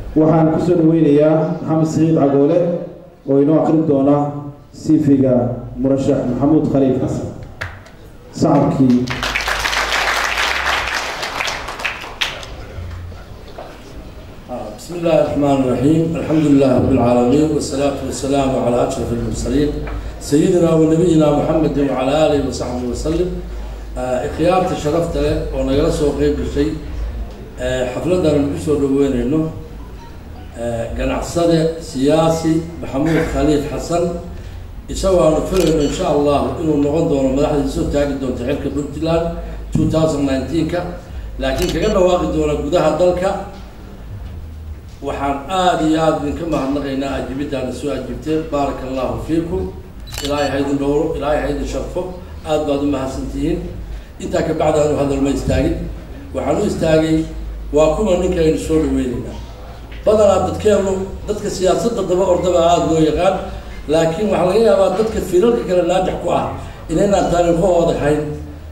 waxaan kusoo dhaweynayaa maxamed saciid cagoole oo inoo akrin doona sifiga murashax maxamuud khaliil xasan sacabkii بسم الله الرحمن الرحيم الحمد لله رب العالمين والصلاة والسلام على أشرف المرسلين سيدنا ونبينا محمد وعلى آله وصحبه وسلم اختيارت شرفت له ونقل سوق غيب الشيء حفلة نكسر دوين إنه قناعصده سياسي محمود خليل حسن يسوى نفرم إن شاء الله إنه نغن دون مدحة يسوى تاقي دون تحرك بنتلان 2019 كا لكن كأنه واقع دون قدها دلك waxaan aada iyo aada idinka mahadnaqaynaa ajibiddaana soo ajibteen baaraka allahu fiikum ilaahay ha idin dhowro ilaahay ha idin sharfo aada baad u mahadsantihiin intaa ka bacdi aanu hadal ma istaagin waxaan u istaagay waa kuma ninka aynu soo dhaweynaynaa badanaa dadkeenu dadka siyaasadda daba ordaba aada loo yaqaan laakiin waxaa laga yaabaa dadka fiilalka kale naajax ku ah inaynaan taariikhahooda hayn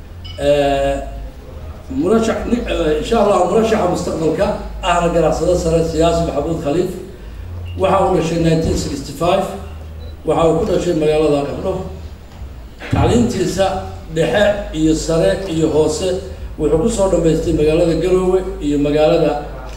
murashax insha allah murashaxa mustaqbalka ahna ganacsado sare siyaasi maxamuud khaliif waxa uu dhashay nineteen sixty five waxa uu ku dhashay magaalada qardho tacliintiisa dhexe iyo sare iyo hoose wuxuu kusoo dhamaystay magaalada garoowe iyo magaalada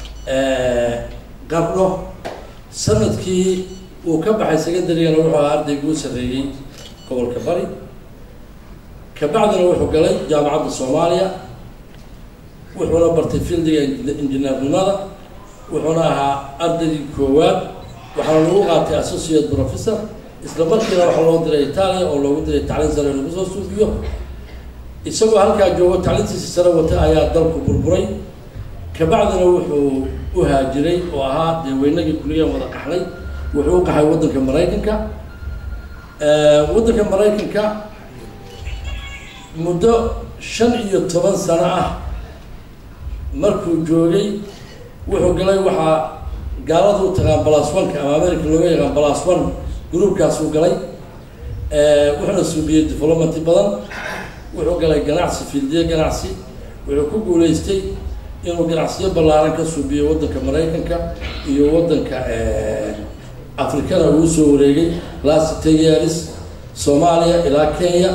qardho sanadkii uu ka baxay secondarygana wuxuu ahaa ardaygii u sarreeyey gobolka bari kabacdina wuxuu galay jaamacadda soomaaliya wuxuuna bartay fieldiga injineernimada wuxuuna ahaa ardaygii koowaad waxaana lagu qaatay associate professor isla markiina waxaa loo diray itaaliya oo loogu diray tacliin sare lagu soo suufiyo isagoo halkaa joogo tacliintiisa sare wata ayaa dalku burburay kabacdina wuxuu u haajiray oo ahaa dee weynagii kuliyan wada qaxnay wuxuu u qaxay waddanka maraykanka waddanka maraykanka muddo shan iyo toban sano ah markuu joogay wuxuu galay waxaa gaalada u taqaan balas oneka ama america looga yaqaan balas one groupkaasuu galay wuxuuna suubiyey development badan wuxuu galay ganacsi fieldiye ganacsi wuxuu ku guuleystay inuu ganacsiyo ballaaran ka suubiyo waddanka maraykanka iyo waddanka afrikana uu soo wareegay last ten years soomaaliya ilaa kenya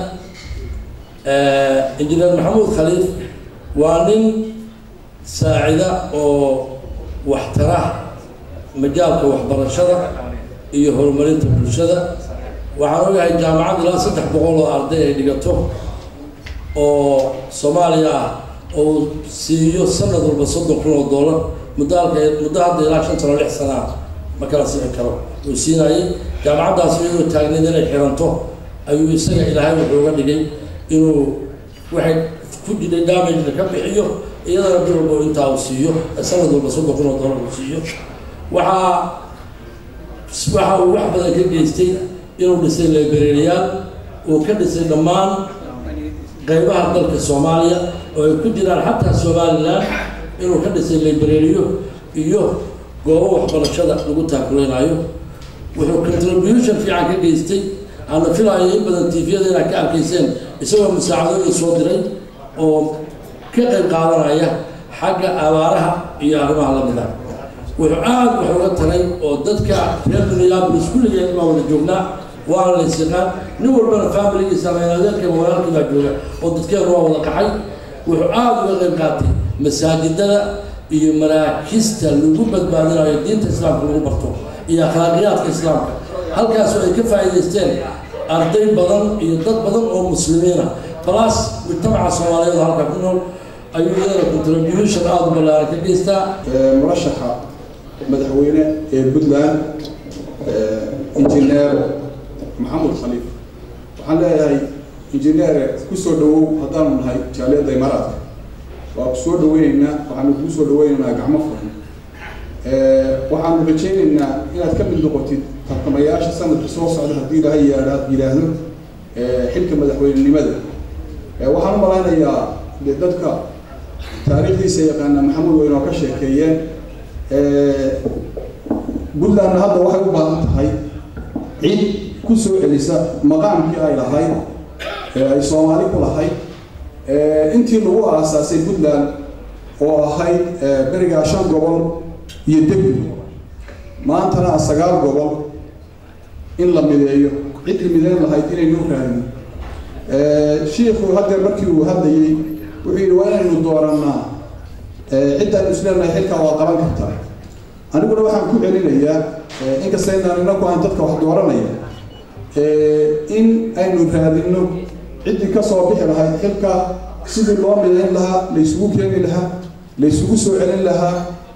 engineer maxamuud khaliif waa nin saacida oo waxtara majaalka waxbarashada iyo horumarinta bulshada waxaan ogahay jaamacad ilaa saddex boqol oo arday ay dhigato oo soomaaliya ah oo siiyo sanad walba soddon kun oo dollar muddo halka muddo hadda ilaa shan sano lix sana ah ma kala sixi karo uu siinayay jaamacaddaas iyadoo taagneed inay xiranto ayuu isaga ilaahay wuxuu uga dhigay inuu waxay ku jiray damagena ka bixiyo iyadana bil walba intaa uu siiyo sanad walba soddon kun oo dollar uu siiyo waxaa waxa uu wax badan ka geystay inuu dhisay librariyaal uu ka dhisay dhammaan qeybaha dalka soomaaliya oo ay ku jiraan xataa somalilan inuu ka dhisay librariyo iyo goobo waxbarashada lagu taakuleynaayo wuxuu contribution fiican ka geystay aana filaayo in badan tviyada inaad ka arkayseen isagoo musaacadooyin soo diray oo ka qayb qaadanaya xagga abaaraha iyo arrimaha lamida wuxuu aada wax uga taray oo dadka reer minneapolis kulligeen baa wada joognaa waana la ysyaqaan nin walbana familigiisa ama adeerka walaalkii baa jooga oo dadkeenu waa wada qaxay wuxuu aada uga qayb qaatay masaajidada iyo maraakista lagu badbaadinayo diinta islaamka lagu barto iyo akhlaaqiyaadka islaamka halkaasoo ay ka faa'iidaysteen arday badan iyo dad badan oo muslimiina balaas mujtamaca soomaaliyeed halka ku nool ayuu iyadana contribution aada u ballaaran ka geystaa murashaxa madaxweyne ee puntland injineer maxamud khaliif waxaan leeyahay injineer kusoo dhawow haddaanu nahay jaaliyadda imaaraadka waa ku soo dhaweyneynaa waxaanu kuu soo dhaweyneynaa gacmo furan waxaanu rajayneynaa inaad ka mid noqotid tartamayaasha sanadka soo socda haddii ilaahay yaadha yidhaahdo xilka madaxweynenimada waxaan u malaynayaa de dadka taariikhdiisa yaqaana maxamuud waynoo ka sheekeeyeen puntlandna hadda waxay u baahan tahay cid ku soo celisa maqaamkii ay lahayd ee ay soomaali ku lahayd intii lagu aasaasay puntland oo ahayd berigaa shan gobol iyo degmi maantana a sagaal gobol in la mideeyo ciddii mideyn lahayd inaynu raadin shiikhu haddeer markii uu hadlayey wuxuu yidhi waa inaynu doorannaa ciddaan isleenahay xilkaa waa qaban kartaa aniguna waxaan ku celinayaa inkasta inaan inaku aan dadka wax dooranaya in aynu raadinno ciddii ka soo bixi lahayd xilka sidii loo midayn lahaa laysugu keeni lahaa laysugu soo celin lahaa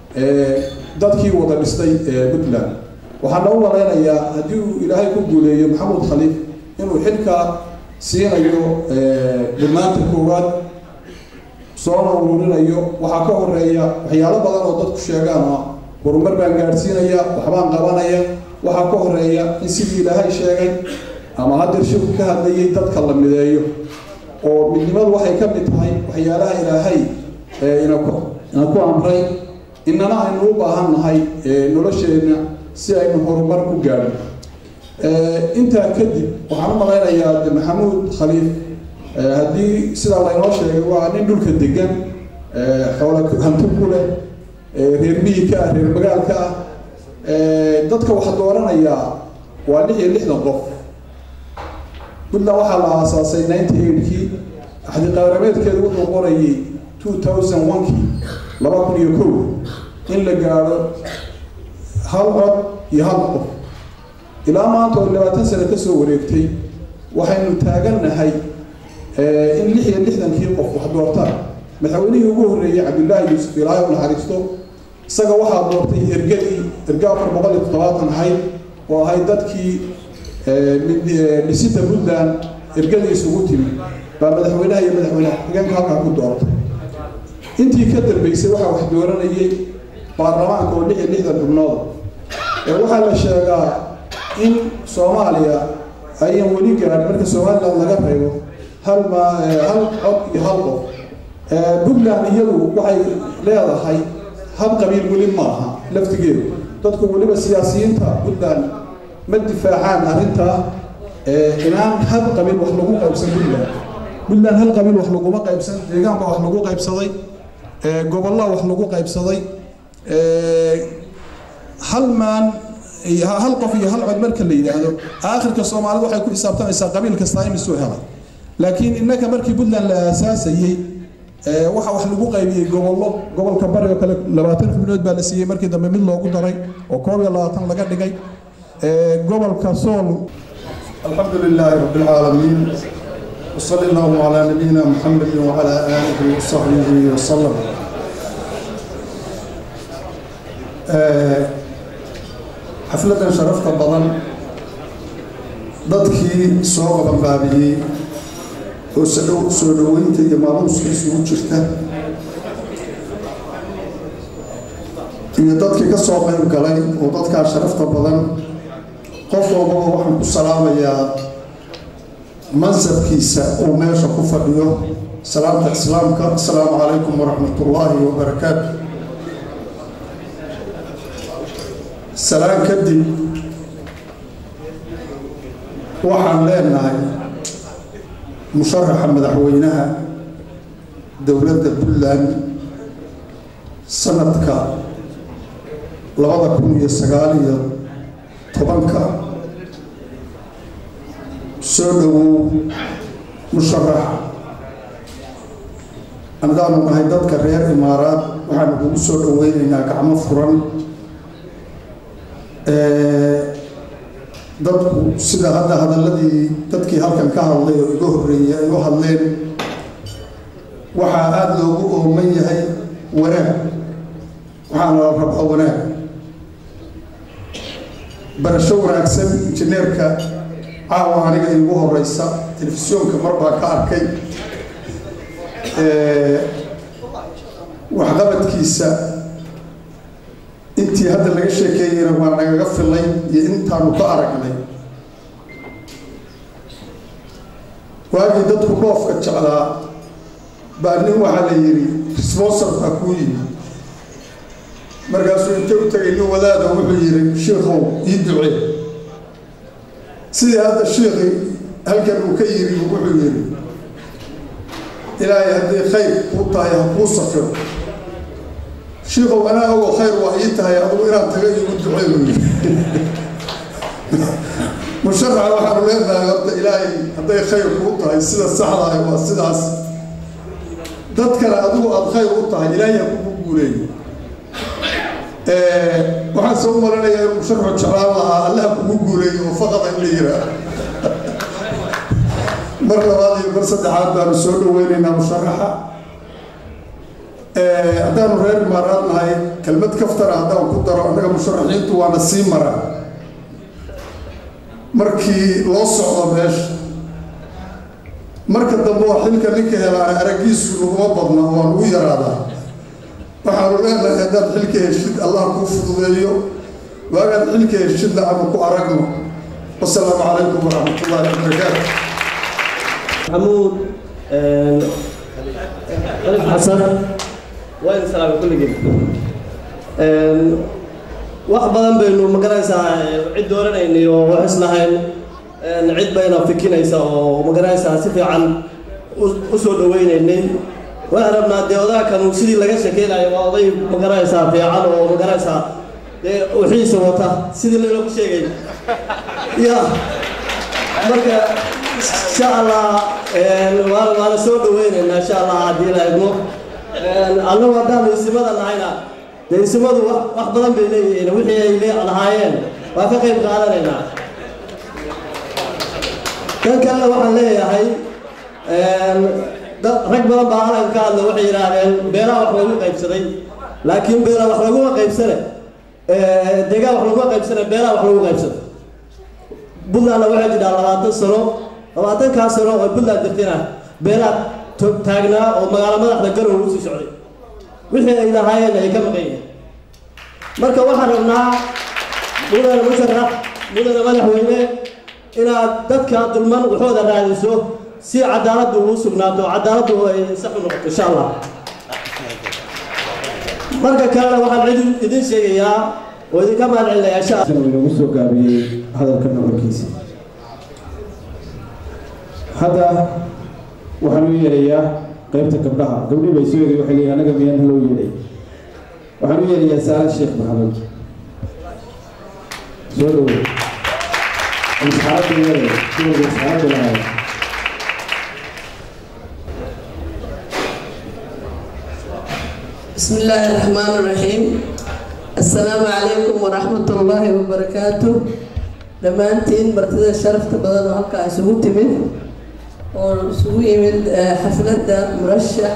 dadkii wada dhistay puntland waxaana u malaynayaa haddii uu ilaahay ku guuleeyo maxamuud khaliif inuu xilka siinayo dhamaanta koowaad soona ururinayo waxaa ka horeeya waxyaalo badan oo dadku sheegaan oo horumar baan gaadhsiinaya waxbaan qabanaya waxaa ka horeeya in sidii ilaahay sheegay ama haddeer shirku ka hadlayay dadka la mideeyo oo midnimadu waxay ka mid tahay waxyaalaha ilaahay inaku ina ku amray inana aynu u baahan nahay nolosheenna si aynu horumar u gaadho intaa kadib waxaan u malaynayaa de maxamuud khaliif haddii sidaa laynoo sheegay waa nin dhulka degan xoola hanti ku leh reer miyika ah reer magaalka ah dadka waxa dooranayaa waa lix iyo lixdan qof puntland waxaa la aasaasay ninety eightkii axdiqaarameedkeedu wuxuu qorayay two thousand one-kii laba kun iyo kow in la gaadho hal cod iyo hal qof ilaa maanta oo labaatan sano ka soo wareegtay waxaynu taagannahay in lix iyo lixdankii qof wax doortaan madaxweynihii ugu horreeyey cabdullaahi yuusuf ilaahay u naxariisto isaga waxaa doortay ergadii erga afar boqol iyo toddobaatan ahayd oo ahayd dadkii dhisida puntland ergadii isugu timi baa madaxweynaha iyo madaxweyne xigeenka halkaa ku doortay intii ka dambeysay waxaa wax dooranayay baarlamaanka oo lix iyo lixdan xubnooda waxaa la sheegaa in soomaaliya ayan weli gaadhin marka somaliland laga reebo hal ma hal cod iyo hal qof puntland iyadu waxay leedahay hal qabiil weli maaha laftigeedu dadku weliba siyaasiyiinta puntland ma difaacaan arrintaa inaan hal qabiil wax lagu qaybsan puntland puntland hal qabiil wax laguma qaybsan deegaanka wax lagu qaybsaday gobollaa wax lagu qaybsaday hal maan hal qof iyo hal cod marka la yidhaahdo aakhirka soomaalida waxay ku xisaabtamaysaa qabiil kastaa imisuu helay laakiin innaka markii puntland la aasaasayey waxa wax lagu qaybiyey gobollo gobolka bari oo kale labaatan xubnood baa la siiyey markii dambe mid loogu daray oo koob iyo labaatan laga dhigay gobolka sool الحمد لله رب العالمين وصلى الله على نبينا محمد وعلى آله وصحبه وسلم xafladan sharafta badan dadkii soo qabanbaabiyey oo soo dhoweynta iyo maamuuska isugu jirta iyo dadkii ka soo qayb galay oo dadkaa sharafta badan qof walbaba waxaan ku salaamayaa mansabkiisa uu meesha ku fadhiyo salaamta islaamka asalaamu calaykum waraxmat ullaahi wabarakaatu salaan kadib waxaan leenahay musharaxa madaxweynaha dowladda puntland sanadka labada kun iyo sagaal iyo tobanka soo dhowow musharax anadaanu nahay dadka reer imaaraad waxaanu kugu soo dhoweynaynaa gacmo furan dadku sida hadda hadaladii dadkii halkan ka hadlay oo iga horreeyey ay u hadleen waxaa aada loogu ooman yahay wanaag waxaana la rabaa wanaag barasho wanaagsan injineerka caawa aniga iigu horeysa telefisyoonka mar baa ka arkay waxqabadkiisa intii hadda laga sheekeeyeyna waa nagaga filay iyo intaanu ka aragnay waagii dadku dhoofka jeclaa baa nin waxaa la yidhi responsor baa kuu yimi markaasuu inta u tagay nin wadaada wuxuu yidhi shiikow ii ducee sidii hadda shiikii halkan uu ka yiri wuxuu yidhi ilaahay haddii khayr kuu tahay ha kuu safiro shiikow anaa ogo khayr waa ii tahay adugu inaad taga iigu duceeyo musharaxa waxaanu leenahay horta ilaahay hadday khayr kuu tahay sida saxda ah waa sidaas dadkana adigu aada khayr u tahay ilaahay ha kugu guuleeyo waxaan soo maranayaa inuu musharaxu jeclaan lahaa allaha kugu guuleeyo oo faqada in la yiraa mar labaad iyo mar saddexaad baanu soo dhaweynaynaa musharaxa haddaanu reer imaaraad nahay kelmad kaftara haddaan ku daro annaga musharaxiintu waana sii mara markii loo socdo meesha marka dambe oo xilka ninka helaana araggiisu laguma badna waan ugu yaraadaa waxaanu leenahay haddaad xilka heshid allah kuu fududeeyo waagaad xilka heshidna ama ku aragno wasalaamu calaykum waraxmat ullahi wabarakaatu محمود خليل حسن وين سلام كل جيل wax badan baynu magaranaysaa cid dooranayni oo wax islahayn cid bayna fikinaysa oo magaranaysaa si fiican u soo dhaweynaynay waxaan rabnaa dee odaha kanu sidii laga shakeynayo waa oday magaranaysaa fiican oo magaranaysaa dee wixiisa wata sidii laynoo ku sheegay ya marka insha allah waan waana soo dhaweynaynaa insha allah haddii la idmo annagu haddaanu isimada nahayna dee isimadu wax wax badan bay leeyihiin wixii ay le lahaayeen waa ka qayb qaadanaynaa kan kalena waxaan leeyahay dad rag badan baa halan ka hadla waxay yidhaahdeen beeraha wax lagu qaybsaday laakiin beera wax laguma qaybsane deegaan wax laguma qaybsane beeraha wax lagu qaybsado buntlandna waxay jidhaa labaatan sano labaatankaa sano oo buntland jirtayna beeraad taagnaa oo magaalo madaxda garow ugu sii socday wixii ay lahaayeen ay ka maqan yihiin marka waxaan rabnaa mudane musharax mudane madaxweyne inaad dadka dulman waxooda raadiso si cadaaladdu uu sugnaato cadaaladdu ay sax u noqoto insha allah marka kalena waxaan cid idin sheegayaa oo idinka mahad celinayaa insha uu inagu soo gaabiyey hadalka noqonkiisa hadda waxaan u yeerayaa qaybta gabdhaha gabdhii bay soo yeeray waxay leeyihin anaga miyaan loo yeeray waxaan u yeerayaa saala sheekh maxamed soo dhowo isxaabda yeeray kuwalba isxaabda lahaay بسم الله الرحمن الرحيم السلام عليكم ورحمة الله وبركاته dhammaantiin martida sharafta badan oo halkaa isugu timid oo isugu yimid xafladda murashax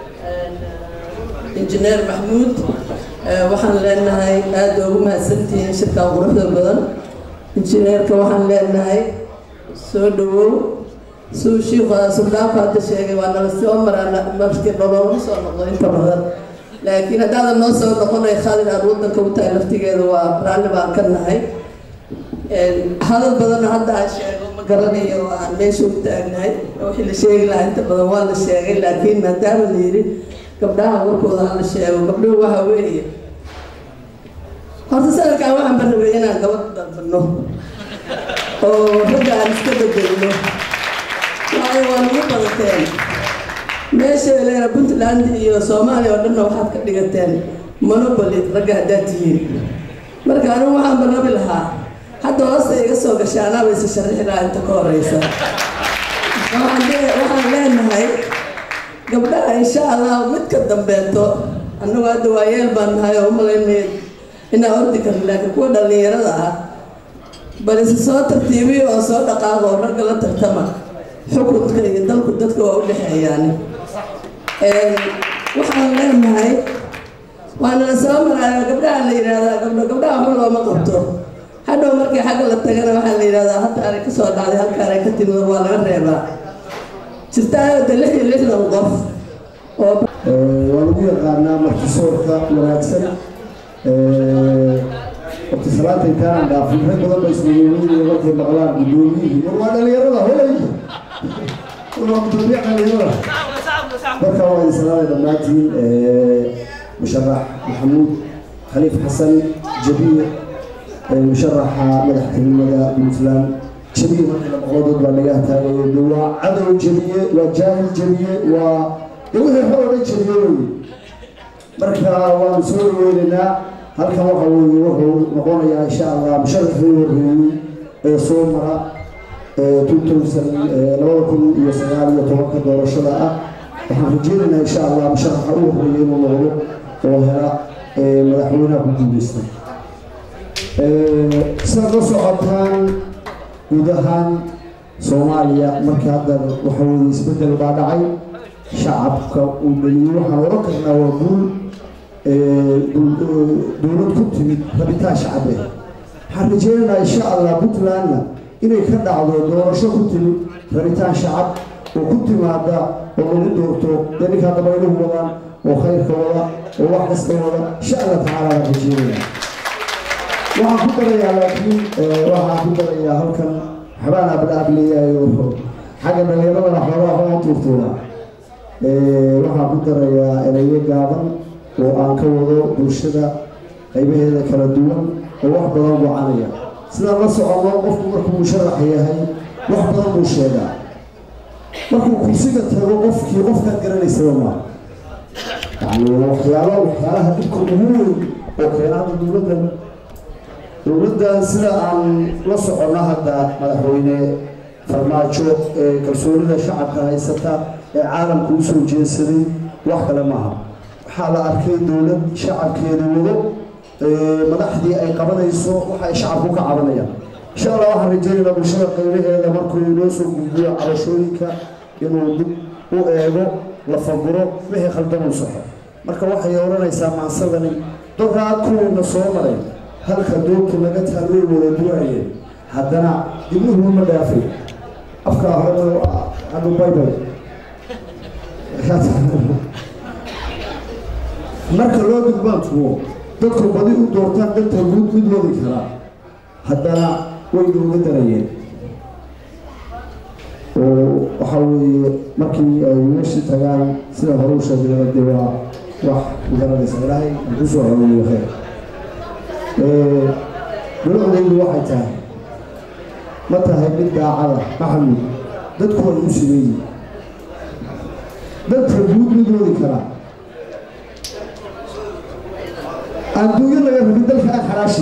injineer maxmuud waxaan leenahay aada ugu mahadsantihiin shirkan quruxda badan injineerka waxaan leenahay soo dhawow suu shiiku suldaanku hadda sheegay waa nala soo maraa markii nololama soo noqdo inta badan laakiin haddaadan noo soo noqonay khalid aan wadanka u tahay laftigeeda waa raalli baan ka nahay hadal badanna hadda aan sheego ma garanayo oo aan meesha u taagnahay wixii la sheegi lahaa inta badan waa la sheegay laakiin maadaama la yidhi gabdhaha warkooda ha la sheego gabdhuhu waxa weeye horta sanadkan waxaan barnabay inaan gabadh dalbano oo ragga aan iska bedelno waayo waa nagu badateen meesha leena puntland iyo soomaaliya oo dhanna waxaad ka dhigateen monopoly ragga haddaad tihiin marka anigu waxaan barnabi lahaa hadda hoosta iga soo gashay anaaba isa sharixi lahaa inta ka horeysa waxaan leenahay gabdhaha insha allah mid ka dambeeto annagu hadda waa yeel baan nahay oo umalaynaya inaan ordi karno laakiin kuwa dhallinyarada ah bal isa soo tartiibiyo oo soo dhaqaaqa oo ragga la tartama xukunka iyo dalku dadka waa u dhexeeyaan waxaan leenahay waana la soo maraayo gabdhaha la yidhaahdaa gabdho gabdhaha waxba looma qabto hadhow markii xagga la tagana waxaa la yidhahdaa hadda anay ka soo dhacday halkaan ay ka timid waa laga reebaa jirtaayo de lix iyo lixdan qof oo waa lagu yaqaanaa martisoorka wanaagsan waqti salaata intaanaan dhaafin rag badan ba ismagooyinaya markay maqlaan guddoomiyihii war waa dhalinyarada holay waa gudoomiye dhalinyarada marka waa idin salaamay dhammaantiin musharax maxamuud khaliif xasan jabiir musharaxa madaxtinimada puntland jabiye markii la maqladood baa naga hataagayo de waa cadow jabiye waa jaahil jabiye waa de wixii xor oo dhan jabiye wey marka waanu soo dhaweynaynaa halkan waxa weeye wuxuu noqonayaa insha allah musharafkii horreeyey ee soo mara two thousand labada kun iyo sagaal iyo tobanka doorashada ah waxaan rajeynaynaa insha allah musharaxa u horreeyay inuu noqdo oo hela madaxweynaha ku guuleystay sidaad la socotaan guud ahaan soomaaliya markii hadda waxa weeye isbeddel baa dhacay shacabka uu dhaliyey waxaan oran karnaa waa guul dowlad ku timid rabitaan shacabe waxaan rajeynaynaa insha allah puntlandna inay ka dhacdo doorasho ku timid rabitaan shacab oo ku timaada oo lagu doorto dee ninkaa dabayluhu wadaan oo khayrka wada oo wax kasta wada insha allah tacaala waan rajeynaya waxaan ku darayaa laakiin waxaan ku darayaa halkan waxbaan ablaableeyayo xagga dhalinyaradana xoogaa waxbaan tuurtuuraa waxaan ku darayaa erayo gaaban oo aan ka wado bulshada qaybaheeda kala duwan oo wax badan gocanaya sidaan la socono qofku markuu musharax yahay wax badan buu sheegaa markuu kursiga tago qofkii qofkaad garanaysaba maa yani waxyaalo waxyaalaha dhibka ugu weyn oo keena hadda dowladdan dowladdan sida aan la socono hadda madaxweyne farmaajo ee kalsoonida shacabka haysata ee caalamka u soo jeedsaday wax kale maaha waxaa la arkay dowlad shacabkeeda wado madaxdii ay qabanayso waxa ay shacabku ka cabanayaan insha allah waxaan rajeynaynaa bulshada qaybaheeda markuu inoo soo gudbiyo cabashooyinka inuu dib u eego la faguro wixii khaldan uu saxo marka waxay oranaysaa maansadani doraad kuwiina soo maray halka doobka laga taalooy wada duwaayeen haddana dibnuhu ma dhaafay afkaa hore adu baybay marka loo gudbaan tuwo dadku badi u doortaan danta guud mid wadi karaa haddana way nooga darayeen oo waxaa weeye markii ay meeshii tagaan sida hore u sheegay dee waa wax garanaysa ilaahay aan kusoo haweeyo khayr dowladaydu waxay tahay ma tahay mid daacada maxamud dadku way u simeeyi dadka guud mid wadi karaa adduunyo laga rabin dalka aan xaraashi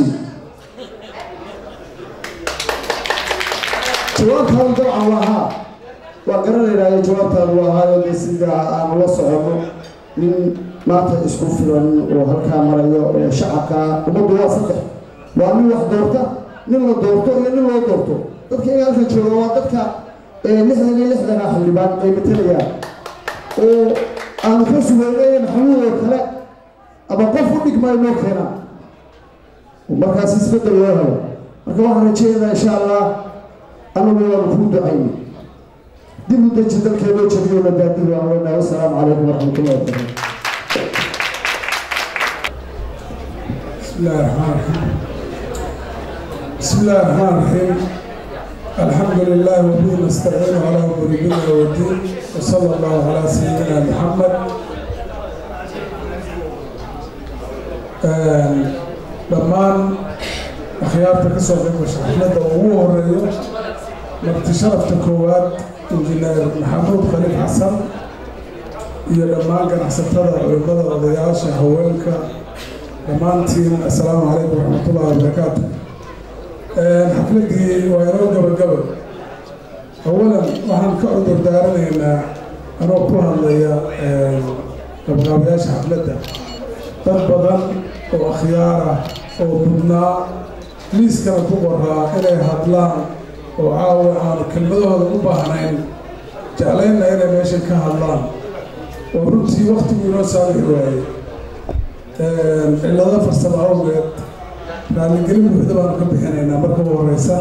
jawaabtaadu dabcan waa haa waa garanaynaayo jawaabtaadu waa haayo dee sida aan la socono nin maanta isku filan oo halkaa marayo oo shacabka ummaddu waa saddex waa nin wax doorta nin la doorto iyo nin loo doorto dadka in halka jooga waa dadka lixdan iyo lixdana xildhibaan ay matalayaan oo aanu ka sugeynay maxamuud oo kale ama qof u dhigmaayo noo keenaa markaas isbedel loo helo marka waxaan rajeynaynaa insha allah anagu waanu kuu ducayni dib u deji dalkee loo jebiyo la baadiyo aan leenahay wasalaamu calaykum waraxmatullahi wabarakatu بسم الله الرحمن الرحيم بسم الله الرحمن الرحيم الحمد لله وبه نستعين على امور الدنيا والدين وصلى الله على سيدنا محمد dhammaan akhyaarta ka soo qayb gasha xafladda ugu horeeyo marti sharafta koowaad injineer maxamuud khaliif xasan iyo dhammaan ganacsatada culimada odayaasha haweenka dhammaantiin assalaamu calaykum waraxmatullahi wabarakaatu xafladdii waa inoo gabagaba awalan waxaan ka cudur daaranaynaa anoo ku hadlaya qabqaabayaasha xafladda dad badan oo akhyaar ah oo mudnaa liiskana ku qoraa inay hadlaan oo caawa aanu kelmadahooda u baahnayn jeclaynna inay meeshan ka hadlaan oo runtii waktigu inoo saamixi waayey cillado farsamo awgeed raalligelin buuxda baanu ka bixinaynaa marka u horeysa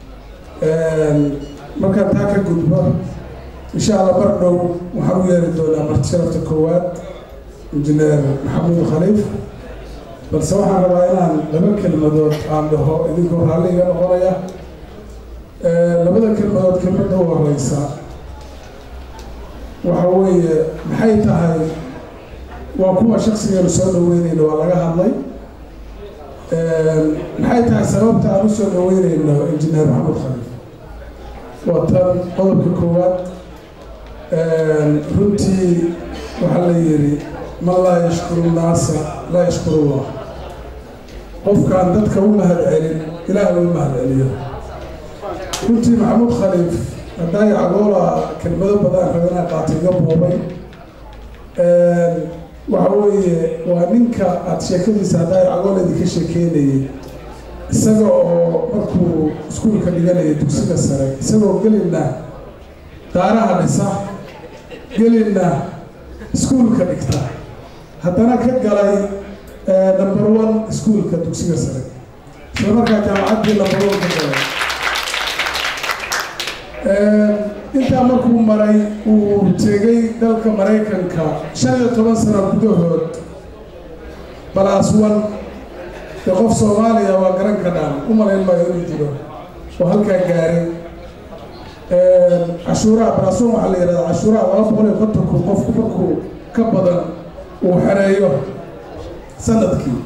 markaan taa ka gudbo insha allah mar dhow waxaan u yeeri doonaa marti sharafta koowaad injineer maxamuud khaliif balse waxaan rabaa inaan laba kelmadood aan dhaho idinkoo raalli iga noqonaya labada kelmadood kelmadda u horeysa waxa weeye maxay tahay waa kuwa shaksigeenu soo dhaweynayno waa laga hadlay maxay tahay sababta aan usoo dhaweynayno injineer maxamed khaliif waa tan qodobka koowaad runtii waxaa la yidhi man laa yashkuru nnaasa laa yashkuru llah qofkaan dadka u mahad celin ilaah u mahad celiyo runtii maxamuud khaliif haddaa yacgoola kelmado badan raganaa qaatay iga boobay waxa weeye waa ninka aada sheekadiisa haddaa yacgoola idinka sheekeynayay isaga oo markuu iskuulka dhiganaya dugsiga sare isagoo gelina daaraha dhisa gelina iskuulka dhigta haddana ka galay number one iskuulka dugsiga sare isla markaa jaamacaddii number one ka galay intaa markuu maray uu tegay dalka maraykanka shan iyo toban sano gudahood balaas one dee qof soomaaliya waa garan ka dhaan u malayn maayo inuu jiro oo halkaa gaaray cashuuraha balaas one waxaa la yidhahdaa cashuuraha laba boqol iyo konton kun qofku markuu ka badan uu xereeyo sanadkii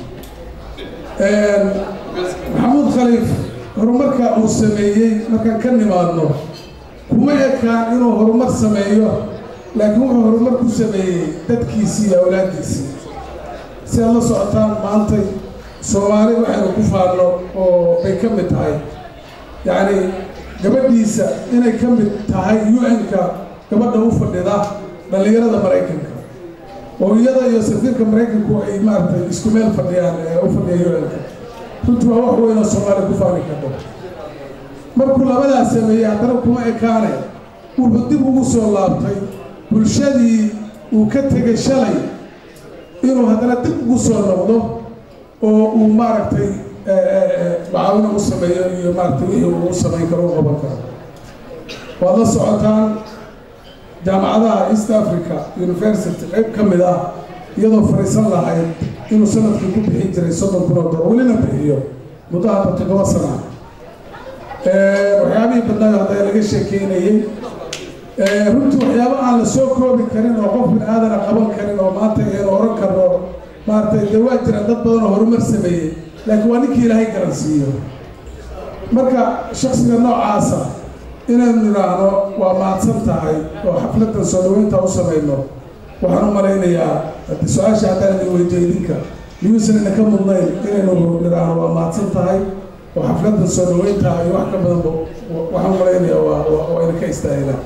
maxamuud khaliif horumarka uu sameeyey markaan ka nimaadno kuma ekaan inuu horumar sameeyo laakiin wuxuu horumar ku sameeyey dadkiisii iyo awlaaddiisii si aad la socotaan maantay soomaali waxaynu ku faadno oo bay ka mid tahay yacni gabadhiisa inay ka mid tahay u-n-ka gabadha u fadhida dhallinyarada maraykanka oo iyada iyo safiirka maraykanku ay maaragtay isku meel fadhiyaan ee u fadhiya u-n-ka runtii waa wax weyn oo soomaaliya ku faani karto markuu labadaas sameeyey haddana kuma ekaane wuxuu dib ugu soo laabtay bulshadii uu ka tegay shalay inuu haddana dib ugu soo noqdo oo uu maaragtay macaawino u sameeyo iyo maaragtay wixii uu samayn karo u qaban karo waad la socotaan jaamacadaha east africa university qayb ka mid ah iyadoo fariisan lahayd inuu sanadkii ku bixin jiray soddon kun oo dolar welina bixiyo muddo hadda toddoba sana waxyaabihii badnaayo hadda laga sheekeynayey runtii waxyaabo aan la soo koobi karin oo qof bin aadana qaban karin oo maanta aynu oran karno maaragtay dee waa jiraan dad badan oo horumar sameeyey laakiin waa ninkii ilaahay garansiiyo marka shaksiga noocaasa inaynu nidhaahno waa mahadsan tahay oo xafladan soo dhaweynta u samayno waxaan u malaynayaa su-aasha haddaan idin weydiyo idinka miyuusan idinka mudnayn inaynu nidhaahno waa mahadsan tahay oo xafladan soo dhaweynta iyo wax ka badanba waxaan u malaynayaa waa waa idinka istaahilaan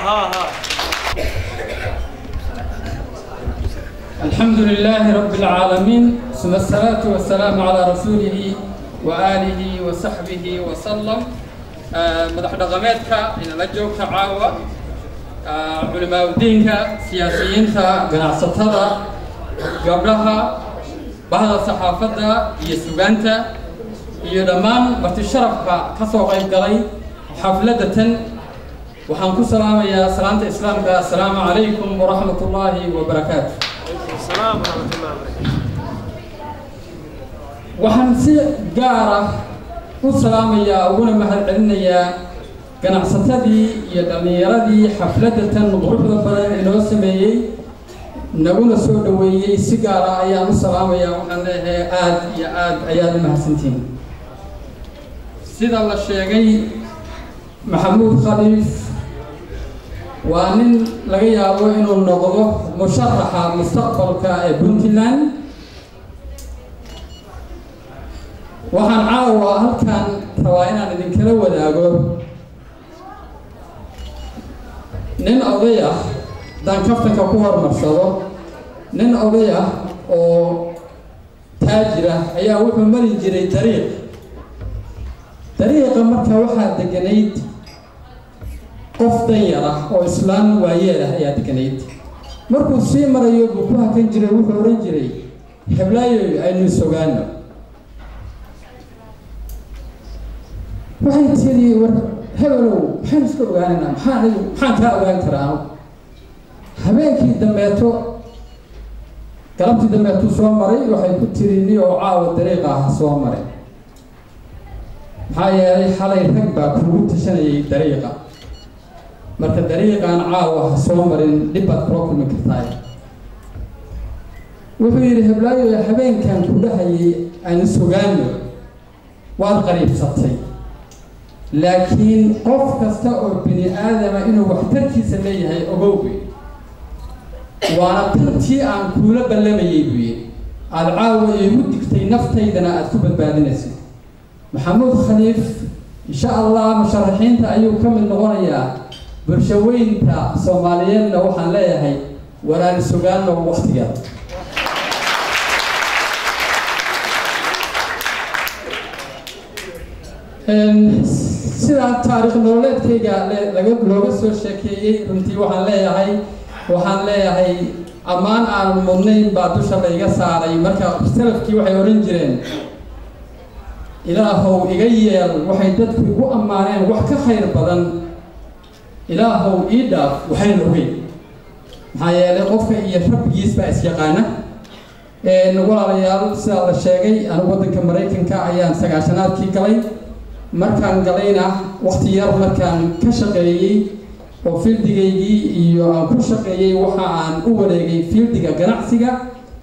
الحمد لله رب العالمين ثم الصلاة والسلام على رسوله وآله وصحبه وسلم مدح دقمتك إن لجوك عاوة علماء الدين سياسيين قناعستها قبلها بعض الصحافة يسوغانتا iyo dhammaan marti sharafka ka soo qayb galay xafladatan waxaan ku salaamayaa salaanta islaamka assalaamu calaykum waraxmat ullaahi wabarakaatu waxaan si gaar ah u salaamayaa uguna mahad celinayaa ganacsatadii iyo dhallinyaradii xafladatan quruxda badan inoo sameeyey naguna soo dhoweeyey si gaar ah ayaan u salaamayaa waxaan leeyahay aada iyo aada ayaad u mahadsantihiin sida la sheegay maxamuud khaliif waa nin laga yaabo inuu noqdo musharaxa mustaqbalka ee puntland waxaan caawa halkan rabaa inaan idinkala wadaago nin oday ah haddaan kaftanka ku hormarsado nin oday ah oo taajir ah ayaa wuxuu mari jiray dariiq dariiqa marka waxaa deganayd qof danyar ah oo islaan waayeel ah ayaa deganayd markuu sii marayo buu ku hakan jiray wuxuu odhan jiray heblaayoy aynu sogaano waxay tidhi war hebelow maxaynu iska ogaanaynaa maxaan maxaan kaa ogaan karaa habeenkii dambeeto galabtii dambeetuu soo maray waxay ku tiri ni oo caawa dariiqa ah soo maray maxaa yeelay xalay rag baa kuugu tashanayay dariiqa marka dariiqaan caawa ha soo marin dhib baad kula kulmi kartaa wuxuu yidhi heblaayo habeenkan ku dhahayay aan sugaano waad qariibsatay laakiin qof kasta oo bini aadama inuu waxtarkiisa leeyahay ogowge waana tantii aan kuula ballamayay buu yidhi aada caawa iigu digtay naftaydana aada ku badbaadinaysid maxamuud khaliif insha allah musharaxiinta ayuu ka mid noqonayaa bulshaweynta soomaaliyeedna waxaan leeyahay walaali sugaanno waktigeeda sidaa taariikh nololeedkayga laga looga soo sheekeeyey runtii waxaan leeyahay waxaan leeyahay ammaan aan mudnayn baa dusha layga saaray marka salafkii waxay odhan jireen ilaahow iga yeel waxay dadku igu ammaaneen wax ka khayr badan ilaahow ii dhaaf waxayna ogeyn maxaa yeelay qofka iyo rabbigiis baa isyaqaana walaalayaal sidaa la sheegay anigu waddanka maraykanka ayaan sagaashanaadkii galay markaan galayna wakti yar markaan ka shaqeeyey oo fieldigaygii iyo aan ku shaqeeyey waxa aan u wareegay fieldiga ganacsiga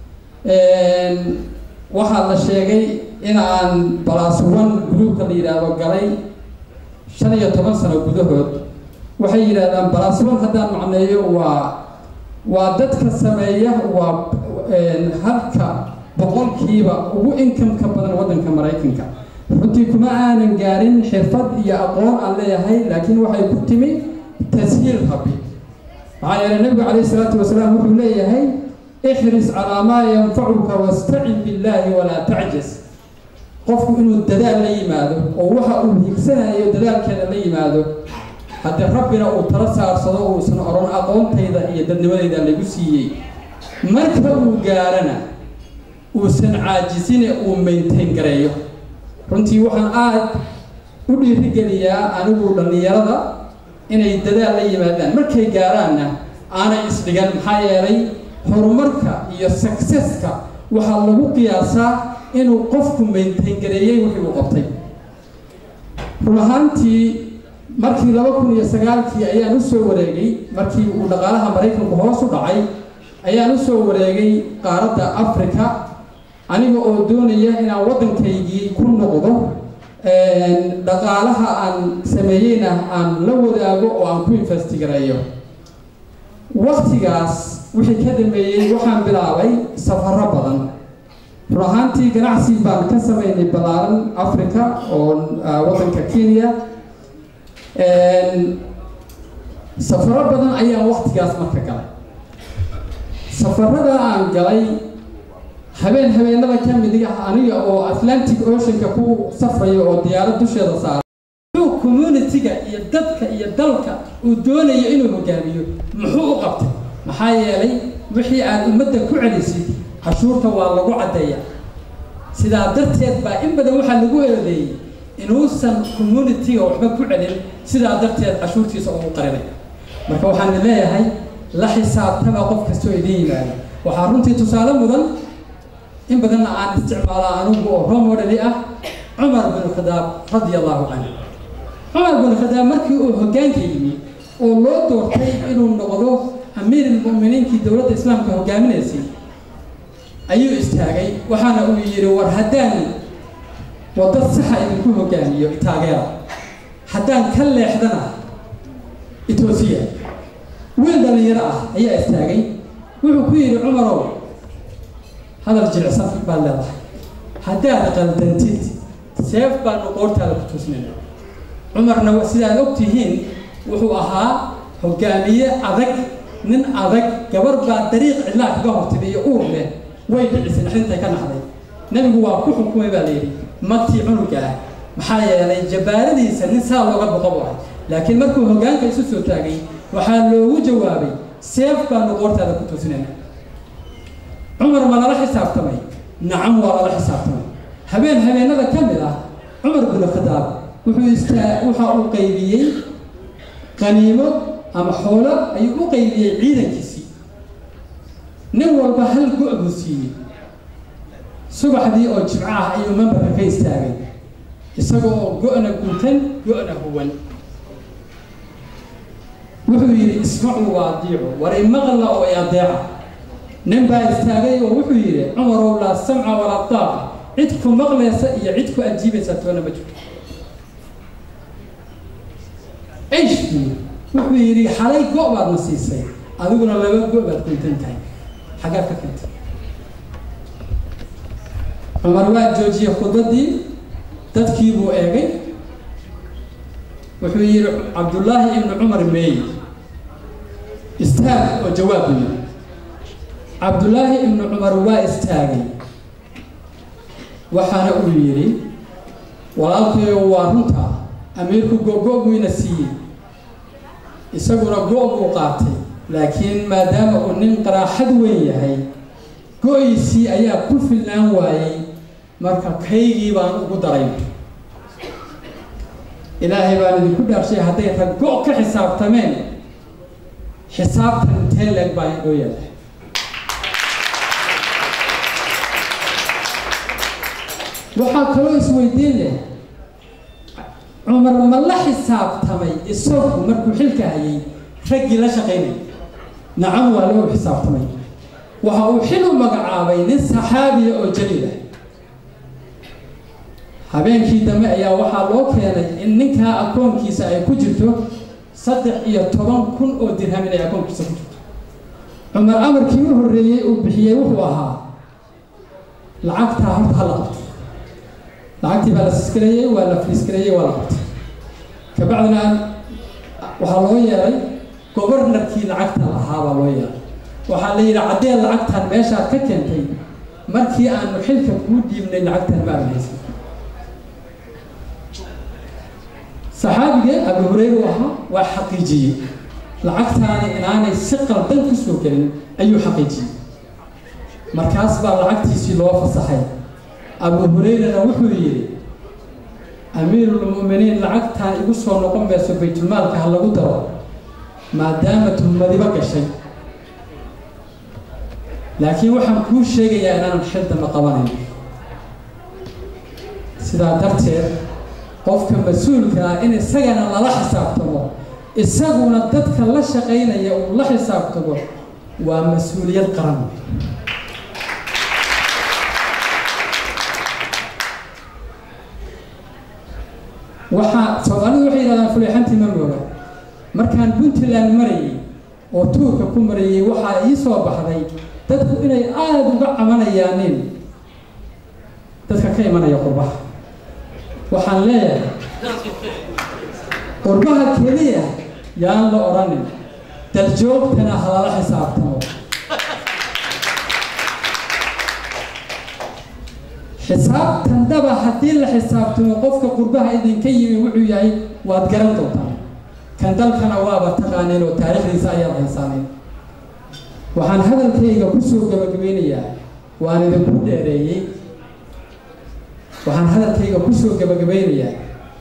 waxaa la sheegay in aan balaasuwan gruubka la yidhaahdo galay shan iyo toban sano gudahood waxay yidhahdaan balaasuwan haddaan macneeyo waa waa dadka sameeya waa halka boqolkiiba ugu inkamka badan waddanka maraykanka runtii kuma aanan gaarin xirfad iyo aqoon aan leeyahay laakiin waxay ku timi tashiil rabbi maxaa yeelay nabigu calayhi salaatu wasalaam wuxuu leeyahay ixris calaa maa yanfacuka wastacin billaahi walaa tacjas qofku inuu dadaal la yimaado oo waxa uu higsanayo dadaalkeeda la yimaado haddii rabbina uu tala saarsado uusan odhan aqoontayda iyo dadnimadayda lagu siiyey marka uu gaarana uusan caajisine uu maintain gareeyo runtii waxaan aada u dhiirigeliyaa anigu dhallinyarada inay dadaal la yimaadaan markay gaaraanna aanay isdhigan maxaa yeelay horumarka iyo successka waxaa lagu qiyaasaa inuu qofku maintain gareeyey wixii uu qabtay run ahaantii markii laba kun iyo sagaalkii ayaan u soo wareegay markii uu dhaqaalaha maraykanku hoos u dhacay ayaan u soo wareegay qaaradda africa aniga oo doonaya inaan waddankaygii ku noqdo dhaqaalaha aan sameeyeyna aan la wadaago oo aan ku investigareeyo waktigaas wixii ka dambeeyey waxaan bilaabay safaro badan run ahaantii ganacsi baan ka sameynay ballaaran africa oo waddanka kenya safaro badan ayaan waktigaas marka galay safarada aan galay habeen habeenada ka mid ah aniga oo atlantic oceanka ku safraya oo diyaarad dusheeda saaray muxuu communitiga iyo dadka iyo dalka uu doonayo inuu hogaamiyo muxuu u qabtay maxaa yeelay wixii aad ummadda ku celisid cashuurta waa lagu caddeeya sidaa darteed baa in badan waxaa lagu eedeeyey inuusan communitiga waxba ku celin sidaa darteed cashuurtiisa ugu qarinay marka waxaan leeyahay la xisaabtama qof kastoo idin yimaado waxaa runtii tusaale mudan in badanna aan isticmaalaa anugu oo role modeli ah cumar bin khadaab radia allahu canhu cumar bin khadaab markii uu hoggaanka yimi oo loo doortay inuu noqdo amiirulmu'miniinkii dowladda islaamka hogaaminaysay ayuu istaagay waxaana uu yidhi war haddaan wadad saxa idinku hogaamiyo taageera haddaan ka leexdana etoosiya wiil dhallinyaro ah ayaa istaagay wuxuu ku yidhi cumarow hadal jilicsan baad leedahay haddaad qaldantid seef baanu qoortaada ku tusnayna cumarna sidaad og tihiin wuxuu ahaa hogaamiye adag nin adag gabar baa dariiq cidlaa kaga hortida iyo uur leh way dhicisay naxdintay ka naxday nebigu waa ku xukumay baa layidhi magtii cunuga ah maxaa yeelay jabaaradiisa nin saa looga boqo bu ahay laakiin markuu hoggaanka isu soo taagay waxaa loogu jawaabay seef baanu qoortaada ku tusinayna cumar ma lala xisaabtamay nacam waa lala xisaabtamay habeen habeenada ka mid ah cumar bin khadaab wuxuu istaa waxa uu qaybiyey qaniimo ama xoolo ayuu u qaybiyey ciidankiisii nin walba hal go' buu siiyey subaxdii oo jimco ah ayuu membarka ka istaagay isaga oo go-na guntan go-na huwan wuxuu yidhi ismacuu waa adiicu war imaqla oo i adeeca nin baa istaagay oo wuxuu yidhi cumarow laa samca walaa daaqa cid ku maqlaysa iyo cid ku ajiibaysa toona ma jirto cishkii wuxuu yidhi xalay go' baadna siisay adiguna laba go baad kuntan tahay xaggaad ka keentay cumar waa joojiyey khudbadii dadkii buu eegay wuxuu yidhi cabdullaahi ibnu cumar meey istaag oo jawaab buu yidhi cabdullaahi ibnu cumar waa istaagay waxaana uu yidhi walaalkayo waa runta amiirku go-go buyna siiyey isaguna go- buu qaatay laakiin maadaama uu nin qaraaxad weyn yahay go-iisii ayaa ku filnaan waayey marka kaygii baan ugu daray ilaahay baan idinku dhaarshay hadday rag go- ka xisaabtameen xisaabtan intee leeg baa inoo yaala waxaa kaloo isweydiin leh cumar ma la xisaabtamay isagu markuu xilka hayay raggii la shaqaynay nacam waa loo xisaabtamay waxa uu xil u magacaabay nin saxaabiya oo jaliil ah habeenkii dambe ayaa waxaa loo keenay in ninkaa akoonkiisa ay ku jirto saddex iyo toban kun oo dirham inay akoonkiisa ku jirto cumar amarkii u horreeyey uu bixiyey wuxuu ahaa lacagtaa horta ha la qabto lacagtii baa la siskareeyey waa la fiiskareeyey waa la qabtay kabacdina waxaa loo yeelay gobornarkii lacagta lahaa baa loo yeelay waxaa la yidhi caddee lacagtan meeshaad ka keentay markii aanu xilka kuu dhiibnay lacagtan ma arnaysa saxaabigee abu hureyre ahaa waa xaqiijiyey lacagtaani inaanay si qaldan ku soo gelin ayuu xaqiijiyey markaas baa lacagtiisii loo fasaxay abu hureyrena wuxuu yidhi amiirulmu'miniin lacagtaan igu soo noqon mayso baytulmaalka ha lagu daro maadaama tuhmadiba gashay laakiin waxaan kuu sheegayaa inaanan xil dambe qabanayn sidaa darteed qofka mas-uulka ah in isagana lala xisaabtamo isaguna dadka la shaqaynaya uu la xisaabtamo waa mas-uuliyad qaran waxaa soomaalidu waxay yidhahdaan fuleexantii ma mooga markaan puntland marayay oo tuurka ku marayay waxaa ii soo baxday dadku inay aada uga camanayaanin dadka ka imanaya qurbaha waxaan leeyahay qurbaha keliya yaan la odhanin daljoogtana halala xisaabtamo xisaabtan daba haddii la xisaabtamo qofka qurbaha idinka yimi wuxuu yahay waad garan doontaan kan dalkana waaba taqaaneen oo taariikhdiisa ayaad haysaaneen waxaan hadalkayga kusoo gabagabeynayaa waan idinku dheereeyey waxaan hadalkayga kusoo gabagabeynayaa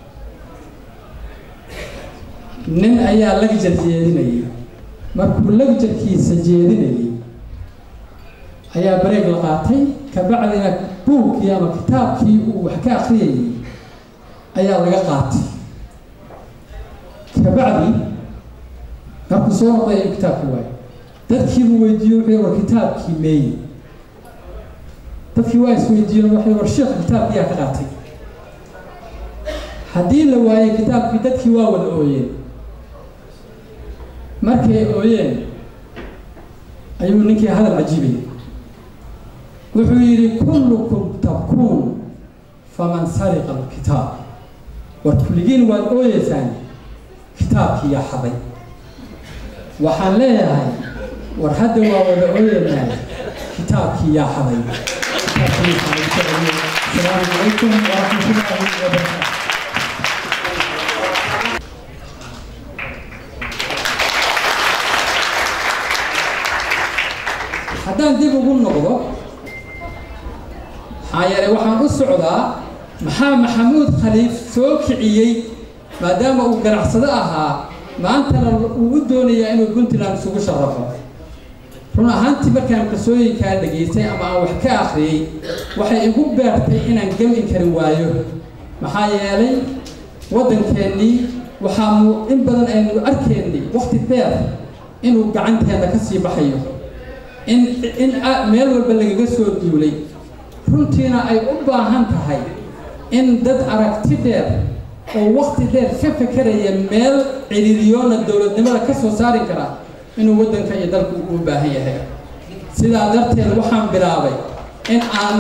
nin ayaa lagjar jeedinayay markuu lagjarkiisa jeedinayay ayaa bareeg la qaatay kabacdina buugkii ama kitaabkii uu wax ka akriyayay ayaa laga qaatay kabacdi markuu soo noqday in kitaabkii waayo dadkiibuu weydiiye wuxuu war kitaabkii meeye dadkii waa isweydiiyeen waxay war sheekh kitaabkiyaa ka qaatay haddii la waayey kitaabkii dadkii waa wada ooyeen markay ooyeen ayuu ninkii hadal cajiibaya wuxuu yidhi kullukum tabkuun faman sariqa alkitaab war kulligiin waad ooyeysaan kitaabkii yaa xaday waxaan leeyahay war hadda waa wada ooyeynaa kitaabkii yaa xaday السلام عليكم ورحمة الله وبركاته haddaan dib ugu noqdo maxaa yeelay waxaan u socdaa maxaa maxamuud khaliif soo kiciyey maadaama uu ganacsado ahaa maantana uu u doonayaa inuu puntland isugu sharafo run ahaantii markaan qisooyinkaa dhegaystay ama aan wax ka akhriyey waxay igu beertay inaan gamin karin waayo maxaa yeelay waddankeennii waxaa mu in badan aynu arkaynay wakti dheer inuu gacanteenna ka sii baxayo in in meel walba lagaga soo duulay runtiina ay u baahan tahay in dad aragti dheer oo wakti dheer ka fekeraya meel ciriiriyoona dowladnimada ka soo saari kara inuu waddanka iyo dalku u baahan yahay sidaa darteed waxaan bilaabay in aan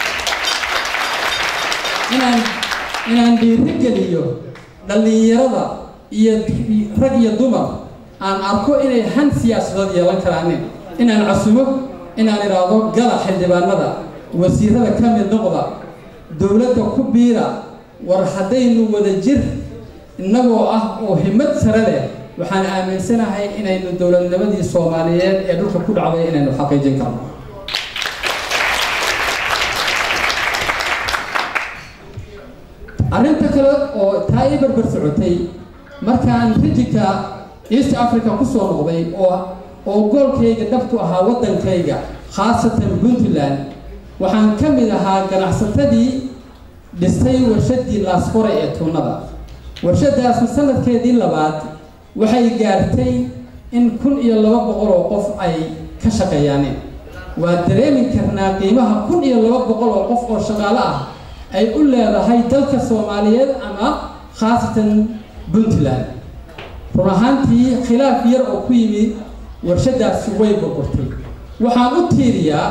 inaan inaan dhiirigeliyo dhallinyarada iyo rag iyo dumar aan arko inay han siyaasadood yeelan karaanin inaan casumo inaan idhaahdo gala xildhibaanada wasiirada ka mid noqda dowladda ku biira war haddaynu wada jir innagoo ah oo himad sare leh waxaan aaminsanahay inaynu dowladnimadii soomaaliyeed ee dhulka ku dhacday inaynu xaqiijin karno arrinta kale oo taa ii barbar socotay markaan rijinka east africa kusoo noqday oo oo goolkayga dhabtu ahaa waddankayga khaasatan puntland waxaan ka mid ahaa ganacsatadii dhistay warshadii laasqore ee tuunada warshadaasu sanadkeedii labaad waxay gaartay in kun iyo laba boqol oo qof ay ka shaqeeyaaneen waa dareemi karnaa qiimaha kun iyo laba boqol oo qof oo shaqaale ah ay u leedahay dalka soomaaliyeed ama khaasatan puntland run ahaantii khilaaf yar oo ku yimid warshadaasi way burburtay waxaan u tiiriyaa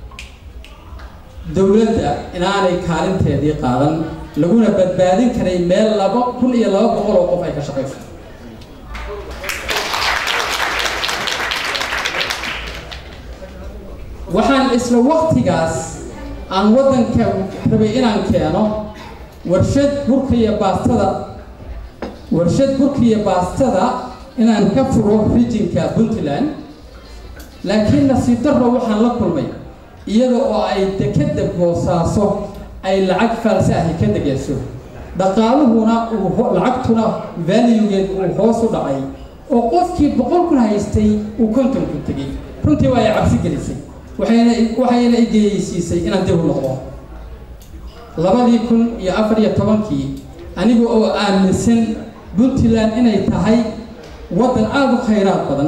dowladda inaanay kaalinteedii qaadan laguna badbaadin karay meel laba kun iyo laba boqol oo qof ay ka shaqayso waxaan isla waktigaas aan waddanka rabay inaan keeno warshad burka iyo baastada warshad burka iyo baastada inaan ka furo rijinka puntland laakiin nasiib darro waxaan la kulmay iyada oo ay dekeda boosaaso ay lacag faalse ahi ka degeyso dhaqaaluhuna uu lacagtuna valuegeed uu hoos u dhacay oo qofkii boqol kun haystay uu konton ku tegey runtii waa ay cabsi gelisay waxayna waxayna igeyeysiisay inaan dib u noqdo labadii kun iyo afar iyo tobankii aniga oo aaminsan puntland inay tahay waddan aada u khayraad badan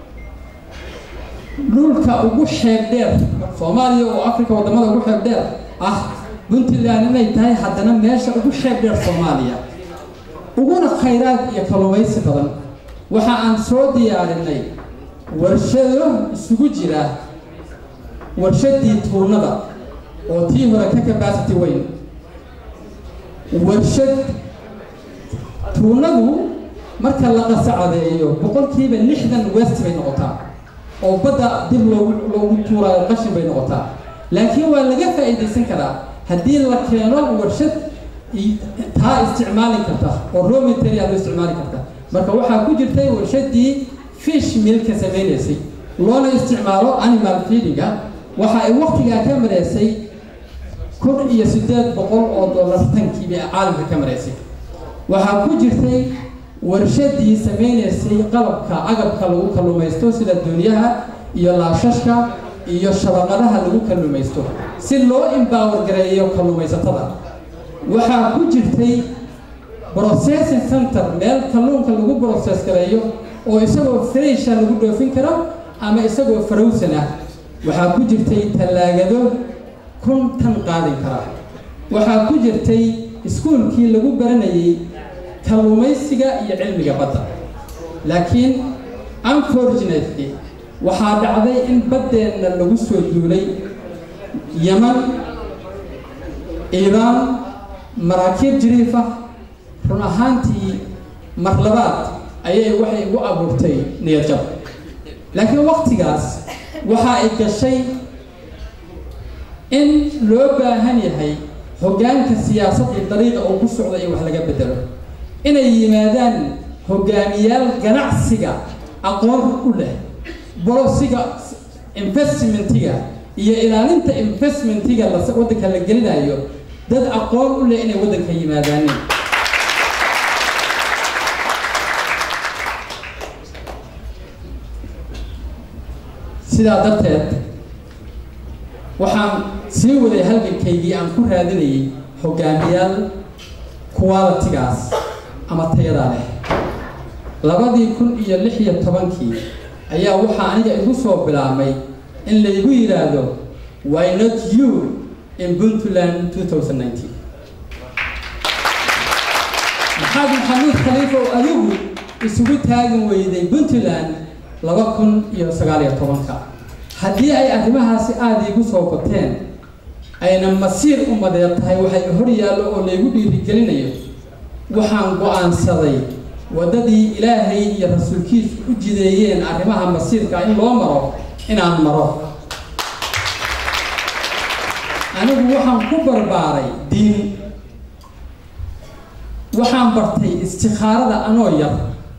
dhulka ugu xeeb dheer soomaaliya oo africa waddamada ugu xeeb dheer ah puntland inay tahay haddana meesha ugu xeeb dheer soomaaliya uguna khayraad iyo kalluumaysi badan waxa aan soo diyaarinay warshado isugu jira warshadii tuunada oo tii hore ka capacity weyn warshad tuunadu marka la qasacadeeyo boqolkiiba lixdan west bay noqotaa oo badda dib loogu loogu tuuraayo qashin bay noqotaa laakiin waa laga faa'iidaysan karaa haddii la keeno warshad taa isticmaali karta oo raw material loo isticmaali karta marka waxaa ku jirtay warshadii fish milka samaynaysay loona isticmaalo animal feedinga waxa ay waktigaa ka mareysay kun iyo siddeed boqol oo dollar tankiiba caalamka ka mareysay waxaa ku jirtay warshadii samaynaysay qalabka agabka lagu kalluumaysto sida doonyaha iyo laashashka iyo shabaqadaha lagu kalluumaysto si loo empower gareeyo kalluumaysatada waxaa ku jirtay processing center meel kalluunka lagu process gareeyo oo isagoo fresha lagu dhoofin karo ama isagoo farowsan ah waxaa ku jirtay tallaagado kun tan qaadin kara waxaa ku jirtay iskuulkii lagu baranayay kalluumaysiga iyo cilmiga badda laakiin unfortunately waxaa dhacday in baddeenna lagu soo duulay yaman iiraan maraakiib jiriifa run ahaantii mar labaad ayay waxay igu abuurtay niyadjab laakiin waktigaas waxa ay gashay in loo baahan yahay hoggaanka siyaasad iyo dariiqa uu ku socda in wax laga bedelo inay yimaadaan hogaamiyaal ganacsiga aqoon u leh bolosiga investmentiga iyo ilaalinta investmentiga waddanka la gelinayo dad aqoon u leh inay waddanka yimaadaaneen sidaa darteed waxaan sii waday halgankaygii aan ku raadinayay hogaamiyaal qualitigaas ama tayadaa leh labadii kun iyo lix iyo tobankii ayaa waxaa aniga igu soo bilaabmay in laygu yidhaahdo why not you in puntland 2019 maxaad maxamuud khaliifa oo adigu isugu taagan weyday puntland laba kun iyo sagaal iyo tobanka haddii ay arrimahaasi aada iigu soo bateen ayna masiir umadeed tahay waxay hor yaallo oo laygu dhiirigelinayo waxaan go-aansaday waddadii ilaahay iyo rasuulkiisu u jideeyeen arrimaha masiirka in loo maro inaan maro anigu waxaan ku barbaaray diin waxaan bartay istikhaarada anoo yar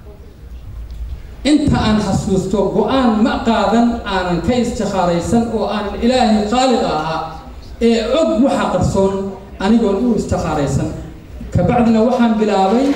inta aan xasuusto go-aan ma qaadan aanan ka istikhaaraysan oo aanan ilaahay khaaliq ahaa ee og waxa qarsoon anigoon u istikhaaraysan kabacdina waxaan bilaabay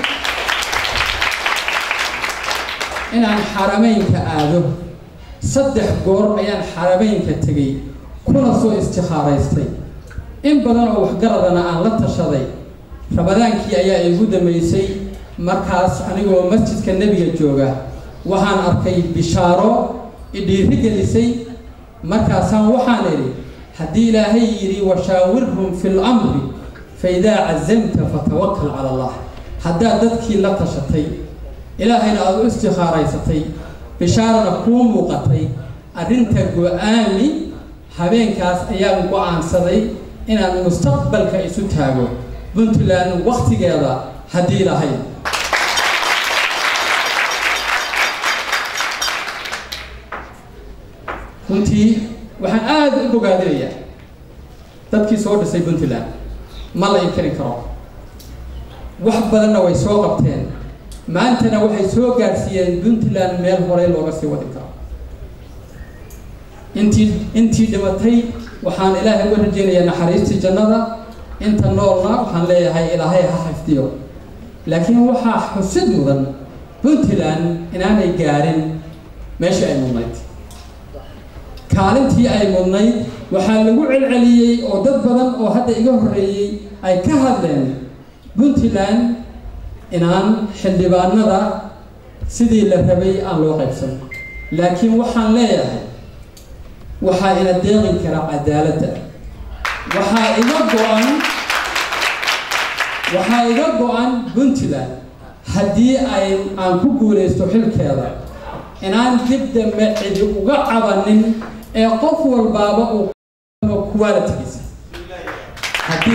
inaan xarameynka aado saddex goor ayaan xarameynka tegey kuna soo istikhaaraystay in badan oo waxgaradana aan la tashaday ramadaankii ayaa igu dambeysay markaas anigoo masjidka nebiga jooga waxaan arkay bishaaro idhiiri gelisay markaasaan waxaan idhi haddii ilaahay yidhi washaawirhum fi lamri fa idaa cazamta fatawakal cala allah haddaad dadkii la tashatay ilaahayna aada u istikhaaraysatay bishaarana kuu muuqatay arrinta go-aami habeenkaas ayaan go-aansaday inaan mustaqbalka isu taago puntland waktigeeda haddii lahayd runtii waxaan aada u bogaadinayaa dadkii soo dhisay puntland ma la inkari karo wax badanna way soo qabteen maantana waxay soo gaadhsiiyeen puntland meel horey looga sii wadi karo intii intii dhimatay waxaan ilaahay uga rajeynayaa naxariistii jannada inta noolna waxaan leeyahay ilaahay ha xifdiyo laakiin waxaa xusid mudan puntland inaanay gaarin meeshii ay mudnayd kaalintii ay mudnayd waxaa lagu celceliyey oo dad badan oo hadda iga horreeyey ay ka hadleen puntland inaan xildhibaanada sidii la rabay aan loo qaybsan laakiin waxaan leeyahay waxaa ina deeqin kara cadaaladda waxaa iga go-an waxaa iga go-an puntland haddii ay aan ku guulaysto xilkeeda inaan dib dambe cidi uga cabanin ee qof walbaaba uu qualitigiisa haddii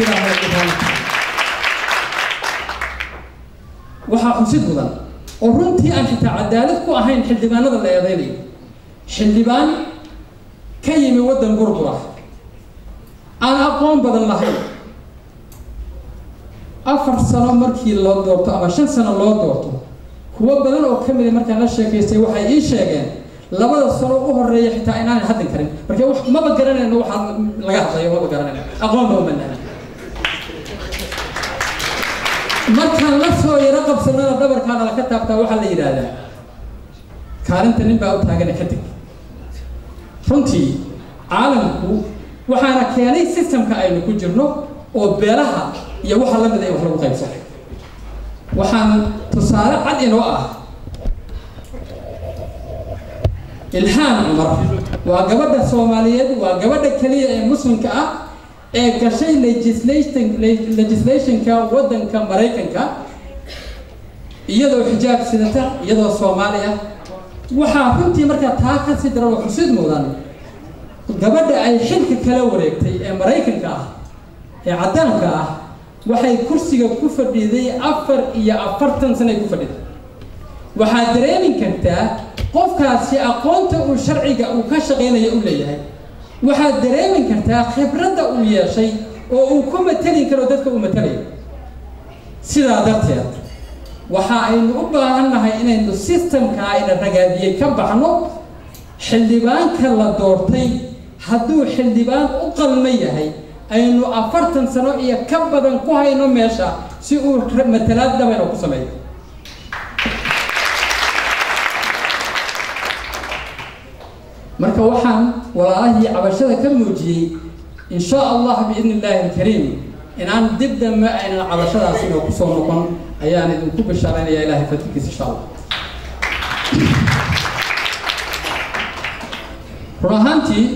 waxaa xusid mudan oo runtii aan xitaa cadaalad ku ahayn xildhibaanada la eedeynayo xildhibaan ka yimi waddan burbura aan aqoon badan lahayn afar sano markii loo doorto ama shan sano loo doorto kuwo badan oo ka mida markaan la sheekaystay waxay ii sheegeen labada sano u horeeya xitaa inaanay hadlin karin marka maba garanayno waxaa laga hadlayo maba garanayno aqoon ba umanana markaan la soo yaro qabsanana dhabarkaana laka taabtaa waxaa la yidhaahdaa kaalinta nin baa u taagana kadib runtii caalamku waxaana keenay systemka aynu ku jirno oo beelaha iyo waxa la mida in wax lagu qaybsan waxaan tusaale cad inoo ah ilhaan cumar waa gabadha soomaaliyeed waa gabadha keliya ee muslimka ah ee gashay legislation legislationka waddanka maraykanka iyadoo xijaab sidata iyadoo soomaali ah waxaa runtii markaa taa ka sii daran oo xusid mudan gabadha ay xilka kala wareegtay ee maraykanka ah ee caddaanka ah waxay kursiga ku fadhiiday afar iyo afartan sanay ku fadhiday waxaad dareemi kartaa qofkaasi aqoonta uu sharciga uu ka shaqaynayo u leeyahay waxaad dareemi kartaa khibradda uu yeeshay oo uu ku mateli karo dadka uu matelayo sidaa darteed waxa aynu u baahannahay inaynu systemka ayna ragaadiyey ka baxno xildhibaanka la doortay hadduu xildhibaan u qalma yahay aynu afartan sano iyo ka badan ku hayno meesha si uu matalaad dhabayna ku sameeyo marka waxaan walaalahii cabashada ka muujiyey in sha allah biidni illaahi alkariim inaan dib dambe aynan cabashadaas inoo kusoo noqon ayaan idinku bishaaraynaya ilahay fadilkiisa insha allah run ahaantii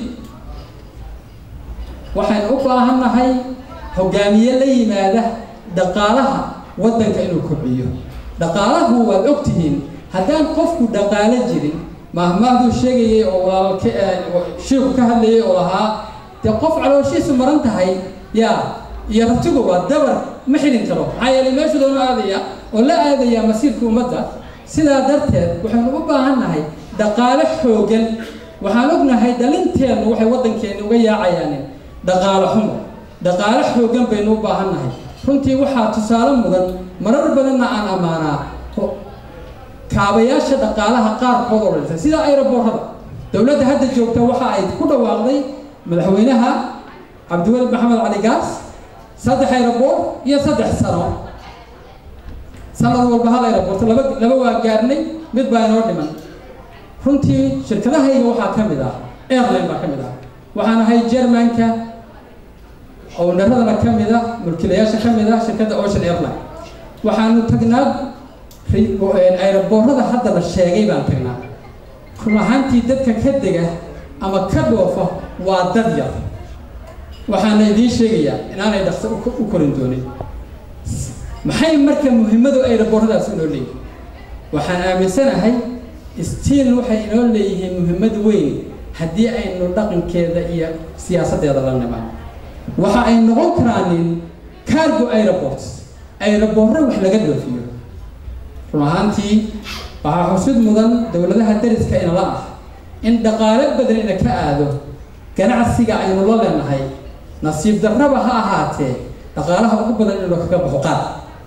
waxaynu u baahannahay hogaamiye la yimaada dhaqaalaha waddanka inuu kobciyo dhaqaalahu waad ogtihiin haddaan qofku dhaqaalo jirin mahmahduu sheegayay oo walaalka shiiku ka hadlayay oo lahaa dee qof calooshiisu maran tahay yaa iyo ratiguba dabar ma xidhin karo maxaa yeelay meeshu doona aadaya oo la aadaya masiirka ummadda sidaa darteed waxaynu u baahan nahay dhaqaale xoogan waxaan ognahay dhalinteennu waxay waddankeenni uga yaacayaan dhaqaale xumo dhaqaale xoogan baynu u baahan nahay runtii waxaa tusaale mudan marar badanna aan ammaanaa kaabayaasha dhaqaalaha qaarkood oo dhintay sida ayraboorada dowladda hadda joogta waxa ay ku dhawaaqday madaxweynaha cabdiweli maxamed cali gaas saddex ayraboor iyo saddex sano sanad walba hal ayraboorta laba laba waa gaarnay mid baa inoo dhiman runtii shirkadahayga waxaa ka mid ah airline baa ka mid ah waxaan ahay jermanka ownaradana ka mid ah mulkiilayaasha ka mid ah shirkadda ocean airline waxaanu tagnaa ayraboorada hadda la sheegay baan tagnaa run ahaantii dadka ka dega ama ka dhoofa waa dad yar waxaana idiin sheegayaa inaanay dhaqso u korin doonin maxay marka muhimmadu ayrabooradaas inoo leeyihin waxaan aaminsanahay stiil waxay inoo leeyihiin muhimmad weyn haddii aynu dhaqankeeda iyo siyaasaddeeda la nimaan waxa ay noqon karaanin cargo aeroports ayraboorro wax laga dhoofiyo run ahaantii waxaa xusid mudan dowladaha dariska inala ah in dhaqaale badan ina ka aado ganacsiga aynu la leenahay nasiib darraba ha ahaatee dhaqaalaha ugu badan inuu kaga baxo qaar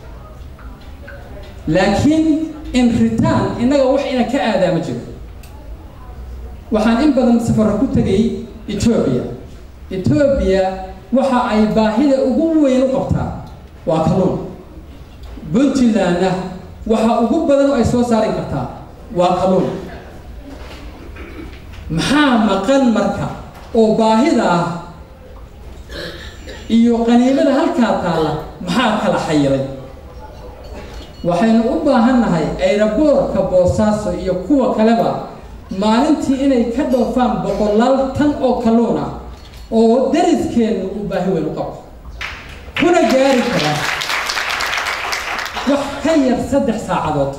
laakiin in return innaga wax ina ka aadaa ma jiro waxaan in badan safarra ku tegay etoobiya etoobiya waxa ay baahida ugu weyn u qabtaa waa kalluun puntlandna waxa ugu badan oo ay soo saari kartaa waa kalluun maxaa maqan marka oo baahida ah iyo qaniimada halkaa taalla maxaa kala xayiray waxaynu u baahan nahay ayraboorka boosaaso iyo kuwa kaleba maalintii inay ka dhoofaan boqolaal tan oo kalluun ah oo dariskeennu uu baahi weyn u qabo kuna gaari kara wax ka yar saddex saacadood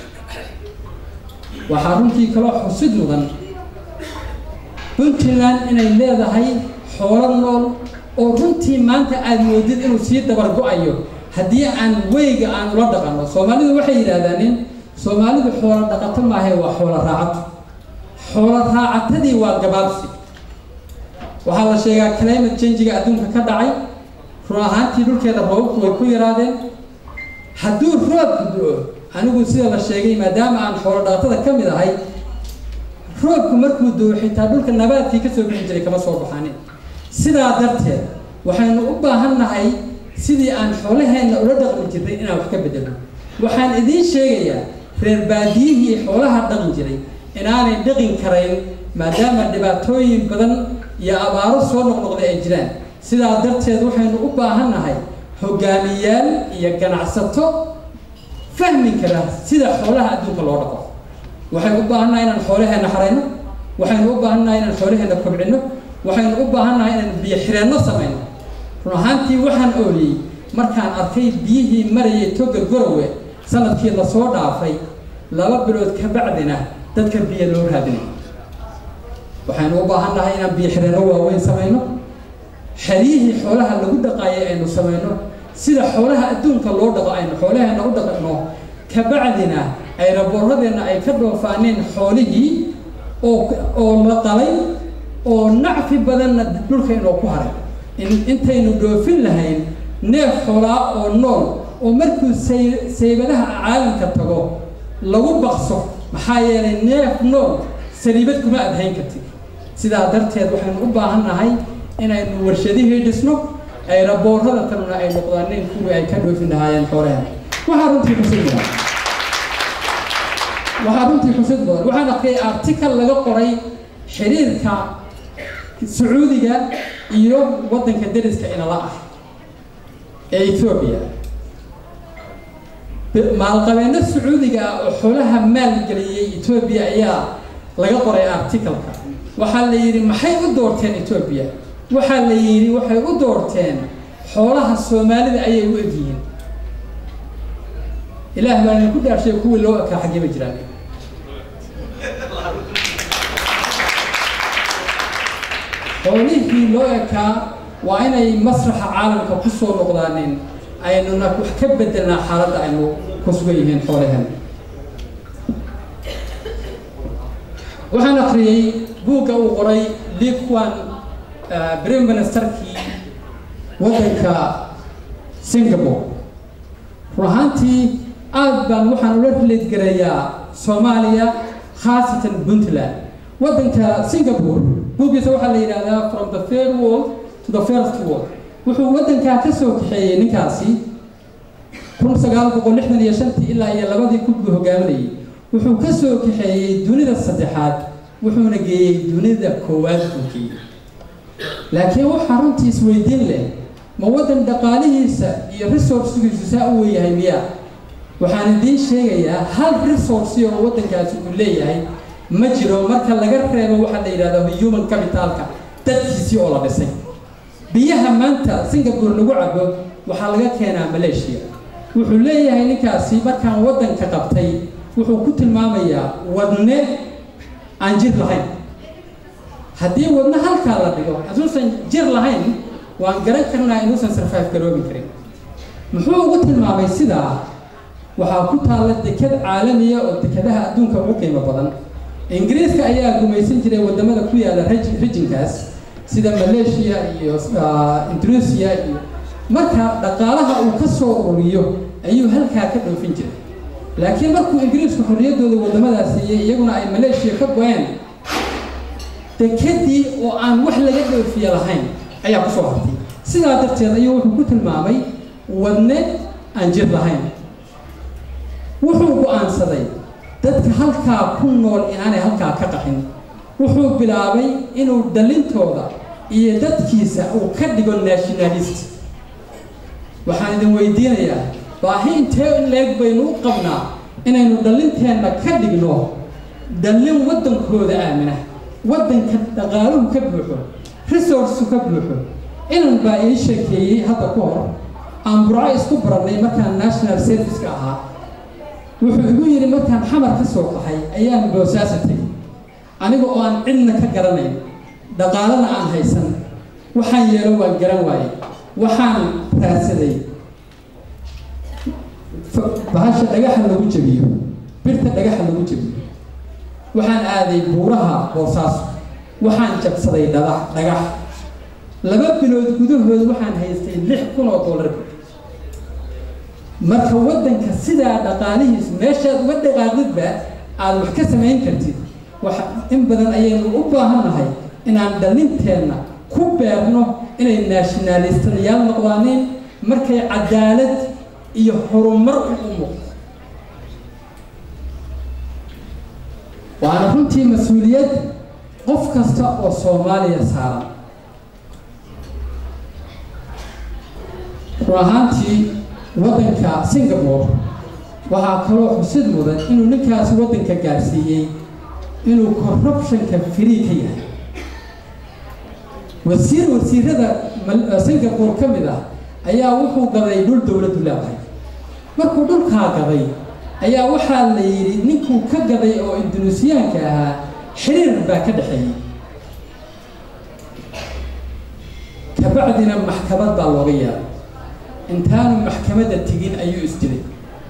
waxaa runtii kaloo xusid mudan puntland inay leedahay xoolo nool oo runtii maanta aada moodid inuu sii dabar go-ayo haddii aan weyga aan ula dhaqanno soomaalidu waxay yidhaahdaan in soomaalidu xoolo dhaqato maahae waa xoolo raacato xoolo raacatadii waa gabaabsi waxaa la sheegaa climate changiga adduunka ka dhacay run ahaantii dhulkeeda roobabku way ku yaraadeen hadduu roobku do-o anigu sida la sheegay maadaama aan xoolo dhaqatada ka mid ahay roobku markuu do-o xitaa dhulka nabaadkii kasoo bixi jiray kama soo baxanin sidaa darteed waxaynu u baahan nahay sidii aan xoolaheenna ula dhaqmi jirnay inaan wax ka bedelo waxaan idiin sheegayaa reer baadiyihii xoolaha dhaqan jiray inaanay dhaqin karayn maadaama dhibaatooyin badan iyo abaaro soo noqnoqday ay jiraan sidaa darteed waxaynu u baahan nahay hogaamiyaal iyo ganacsato fahmi kara sida xoolaha adduunka loo dhaqo waxaynu u baahannahay inaan xoolaheenna xarayno waxaynu u baahannahay inaan xoolaheenna kobcino waxaynu u baahannahay inaan biyo xireenno samayno run ahaantii waxaan ooliyey markaan arkay biyihii marayay toga gorowe sanadkii lasoo dhaafay laba bilood ka bacdina dadka biyo loo raadinay waxaynu u baahan nahay inaan biyo xireenno waaweyn samayno xeryihii xoolaha lagu dhaqaayay aynu samayno sida xoolaha adduunka loo dhaqo aynu xoolaheenna u dhaqano kabacdina ayraboorradeenna ay ka dhoofaaneen xoolihii oo oo la qalay oo nacfi badanna dhulka inoo ku haray intaynu dhoofin lahayn neef xoolaa oo nool oo markuu say saybadaha caalamka tago lagu baqso maxaa yeelay neef nool saliibad kuma adhayn kartid sidaa darteed waxaynu u baahan nahay inaynu warshadihii dhisno ayraboorrada tanuna ay noqdaaneen kuwii ay ka dhoofin lahaayeen xoolaha waxaa runtii xusid mudan waxaa runtii xusid mudan waxaan arkay article laga qoray xiriirka sacuudiga iyo waddanka dariska inala ah ee ethoobiya maalqabeeno sacuudiga ah oo xoolaha maalgeliyey etoobiya ayaa laga qoray articalka waxaa la yidhi maxay u doorteen etoobiya waxaa la yidhi waxay u doorteen xoolaha soomaalida ayay u egyihiin ilaah baa idinku dhaarshay kuwii loo ekaa xaggee ba jiraan xoolihii loo ekaa waa inay masraxa caalamka ku soo noqdaaneen aynuna wax ka bedelnaa xaaladda aynu ku sugan yihiin xoolahan waxaan akhriyey buugga uu qoray liquan prime ministerkii waddanka singapore run ahaantii aad baan waxaan ula rileedgarayaa soomaaliya khaasatan puntland waddanka singapore buuggiisa waxaa la yidhahdaa from the third world to the first world wuxuu waddankaa ka soo kaxeeyey ninkaasi kun sagaal boqol lixdan iyo shantii ilaa iyo labadii kun buu hogaaminayay wuxuu ka soo kaxeeyey dunida saddexaad wuxuuna geeyey dunida koowaad buu geeyey laakiin waxaa runtii isweydiin leh ma waddan dhaqaalihiisa iyo resourcegiisu saa u weeyahay miyaa waxaan idiin sheegayaa hal resource oo waddankaasi uu leeyahay ma jiro marka laga reebo waxaa la yidhahda human capitalka dadkiisii oo la dhisay biyaha maanta singapore lagu cabo waxaa laga keenaa malaysia wuxuu leeyahay ninkaasi markaan waddanka qabtay wuxuu ku tilmaamayaa wadne aan jir lahayn haddii wadne halkaa la dhigo hadduusan jir lahayn waan garan karnaa inuusan sarfaaf garoobi karin muxuu ugu tilmaamay sidaa waxaa ku taalla deked caalamiya oo dekadaha adduunka ugu qiimo badan ingiriiska ayaa gumaysan jiray wadamada ku yaala rijinkaas sida malaysia iyo indonesia iyo marka dhaqaalaha uu ka soo ururiyo ayuu halkaa ka dhoofin jiray laakiin markuu ingiriisku xorriyaddooda wadamadaas siiyey iyaguna ay malaysia ka go-een dekedii oo aan wax laga dhoofiye lahayn ayaa kusoo hartay sidaa darteed ayuu wuxuu ku tilmaamay wadne aan jir lahayn wuxuu go-aansaday dadka halkaa ku nool inaanay halkaa ka qaxin wuxuu bilaabay inuu dhalintooda iyo dadkiisa uu ka dhigo nationalist waxaan idin weydiinayaa baahi intee in leeg baynu u qabnaa inaynu dhallinteenna ka dhigno dhallin waddankooda aamina waddanka dhaqaaluhu ka buuxo resourceku ka buuxo inan baa ii sheekeeyey hadda ka hor aan burco isku barannay markaan national serviceka ahaa wuxuu igu yidhi markaan xamar ka soo qaxay ayaan boosaasa tegay aniga oo aan cidna ka garanayn dhaqaalana aan haysan waxaan yeelo waan garan waayey waxaan raadsaday bahasha dhagaxa lagu jebiyo birta dhagaxa lagu jebiyo waxaan aaday buuraha boosaaso waxaan jabsaday dhadax dhagax laba bilood gudahood waxaan haystay lix kun oo dollar marka waddanka sidaa dhaqaalihiisu meeshaad uga dhaqaaqdidba aada wax ka samayn kartid wax in badan ayaynu u baahannahay inaan dhallinteenna ku beerno inay nationalistayaal noqdaaneen markay cadaalad iyo horumar u muuqdo waana runtii mas-uuliyad qof kasta oo soomaaliya saaran run ahaantii waddanka singapore waxaa kaloo xusid mudan inuu ninkaasi waddanka gaarsiiyey inuu corruptionka free ka yahay wasiir wasiirada singapore ka mid ah ayaa wuxuu gaday dhul dowladdu leedahay markuu dhulkaa gaday ayaa waxaa la yidhi ninkuu ka gaday oo indunuusiyaanka ahaa xiriir baa ka dhexeeyey kabacdina maxkamad baa looga yeeray intaanu maxkamadda tegin ayuu isdilay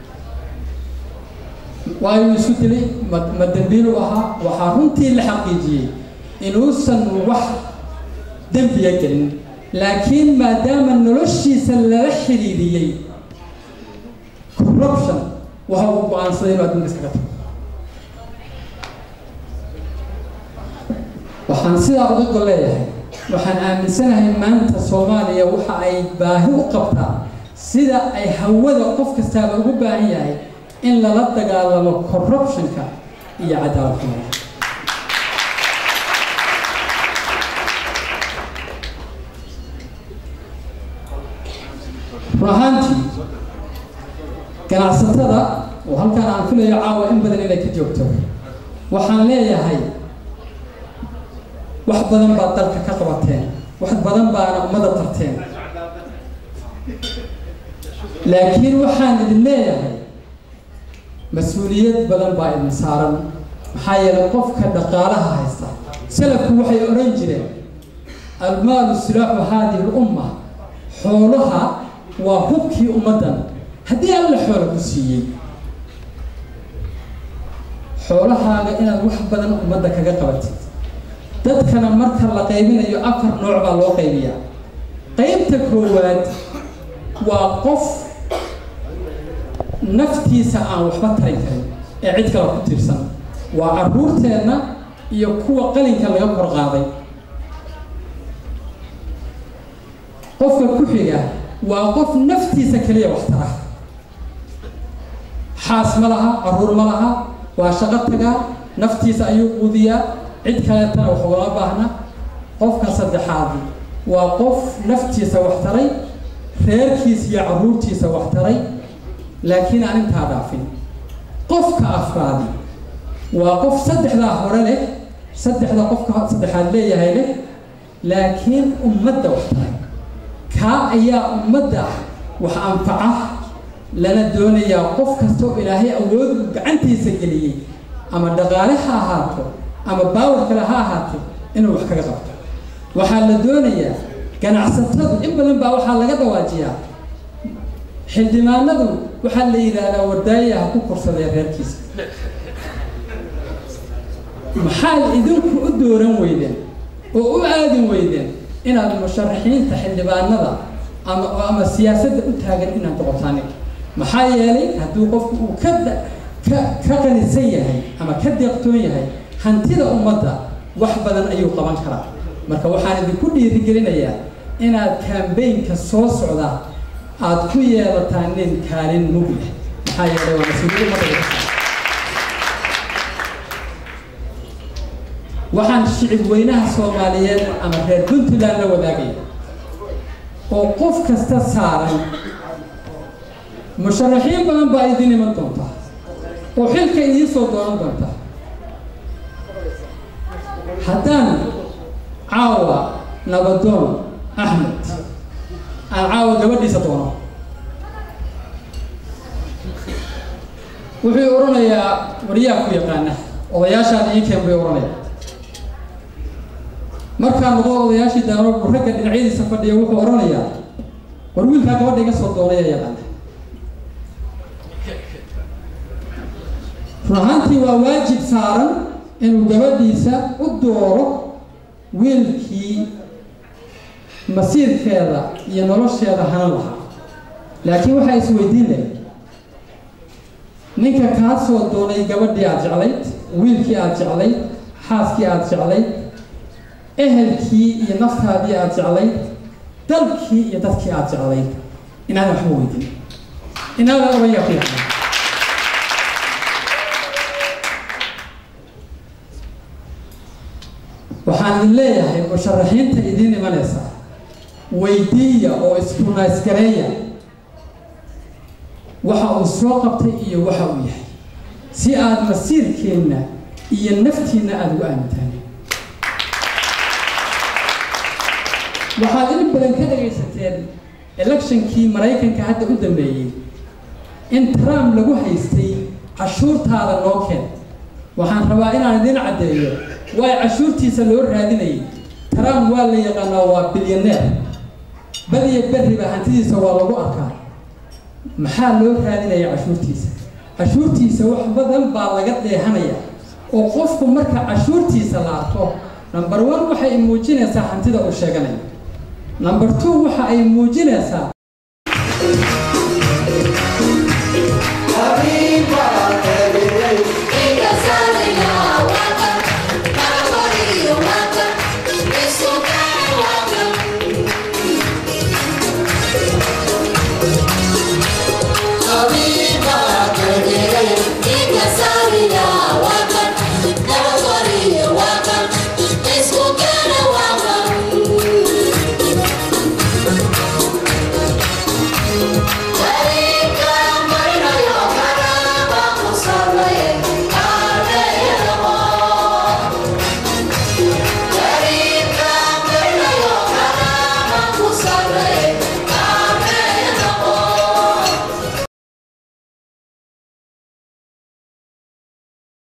waayuu isu dilay ma ma dembiilu ahaa waxaa runtii la xaqiijiyey inuusan wax dembiya gelin laakiin maadaama noloshiisa lala xiriiriyey corruption waxa uu go-aansaday inuu adduunka iskaga tago waxaan sidaa uga gol leeyahay waxaan aaminsanahay maanta soomaaliya waxa ay baahi u qabtaa sida ay hawada qof kastaaba ugu baahan yahay in lala dagaalamo corruptionka iyo cadaalad xumada run ahaantii ganacsatada oo halkaan aan filayo caawa in badan inay ka joogto waxaan leeyahay wax badan baad dalka ka qabateen wax badan baana ummada tarteen laakiin waxaan idin leeyahay mas-uuliyad badan baa idin saaran maxaa yeelay qofka dhaqaalaha haysta salafku waxay odhan jireen almaalu silaaxu haadihi lumma xoolaha waa hubkii ummaddan haddii alla xoola ku siiyey xoolahaaga inaad wax badan ummadda kaga qabatid dadkana marka la qaybinayo afar nooc baa loo qaybiyaa qaybta koowaad waa qof naftiisa aan waxba tarin karin ee cid kale ku tiirsan waa carruurteenna iyo kuwa qalinka laga kor qaaday qofka ku xiga waa qof naftiisa keliya wax tara xaas ma laha carruur ma laha waa shaqo tagaa naftiisa ayuu quudiyaa cid kaleetana wax ugama baahna qofka saddexaadi waa qof naftiisa wax taray reerkiisa iyo carruurtiisa wax taray laakiin aan intaa dhaafin qofka afraadi waa qof saddexdaa hore leh saddexda qofka saddexaad leeyahay leh laakiin ummadda wax taray kaa ayaa ummadda wax anfaca lana doonayaa qof kasta oo ilaahay awood uu gacantiisa geliyey ama dhaqaale ha ahaato ama baawar kale ha ahaato inuu wax kaga qabto waxaa la doonayaa ganacsatadu in badan baa waxaa laga dhawaajiyaa xildhibaanadu waxaa la yidhaahdaa wardaaya ha ku korsadee reerkiisa maxaad idinku u dooran weydeen oo u aadin weydeen inaad musharaxiinta xildhibaanada ama ama siyaasadda u taagan inaad noqotaan maxaa yeelay hadduu qofku uu ka ka ka qanisan yahay ama ka deeqtoon yahay hantida ummadda wax badan ayuu qaban karaa marka waxaan idinku dhiirigelinayaa inaad kambaynka soo socda aad ku yeelataan nin kaalin mug leh maxaa yeelay waa mas-uuliyad ummadda waxaan shicib weynaha soomaaliyeed ama reer puntland la wadaagaya oo qof kasta saaran musharaxiin badan baa idin iman doonta oo xilka idiin soo dooran doonta haddaan caawa nabadoon axmed aan caawa gabadhiisa doono wuxuu odhanayaa waryaa ku yaqaana odayaashaan ii keen bay odhanaya markaa noqo odayaashii daano ragga dhinacyadiisa fadhiya wuxuu odhanayaa war wiilkaa gabadha iga soo doonaya yaqaana run ahaantii waa waajib saaran inuu gabadhiisa u dooro wiilkii masiirkeeda iyo nolosheeda hanan lahaa laakiin waxaa isweydiin lahay ninka kaa soo doonay gabadhii aada jeclayd wiilkii aada jeclayd xaaskii aada jeclayd ehelkii iyo naftaadii aada jeclayd dalkii iyo dadkii aada jeclayd inaadan waxba weydin inaadan obayaa ku yaqaan waxaan idin leeyahay musharaxiinta idiin imanaysa weydiiya oo iskunaysgareeya waxa uu soo qabtay iyo waxa uu yahay si aada masiirkeenna iyo naftiinna aada ugu aamintaan waxaad in badan ka dhagaysateen electionkii maraykanka hadda u dambeeyey in trump lagu haystay cashuurtaada noo keen waxaan rabaa inaan idiin caddeeyo waay cashuurtiisa loo raadinayay trump waa la yaqaanaa waa bilyaneer badiyo berriba hantidiisa waa lagu arkaa maxaa loo raadinaya cashuurtiisa cashuurtiisa wax badan baa laga dheehanaya oo qofku marka cashuurtiisa la arko number one waxay muujinaysaa hantida uu sheeganayo number two waxa ay muujinaysaa Sorry, yeah, welcome. Never sorry, you're welcome. It's okay.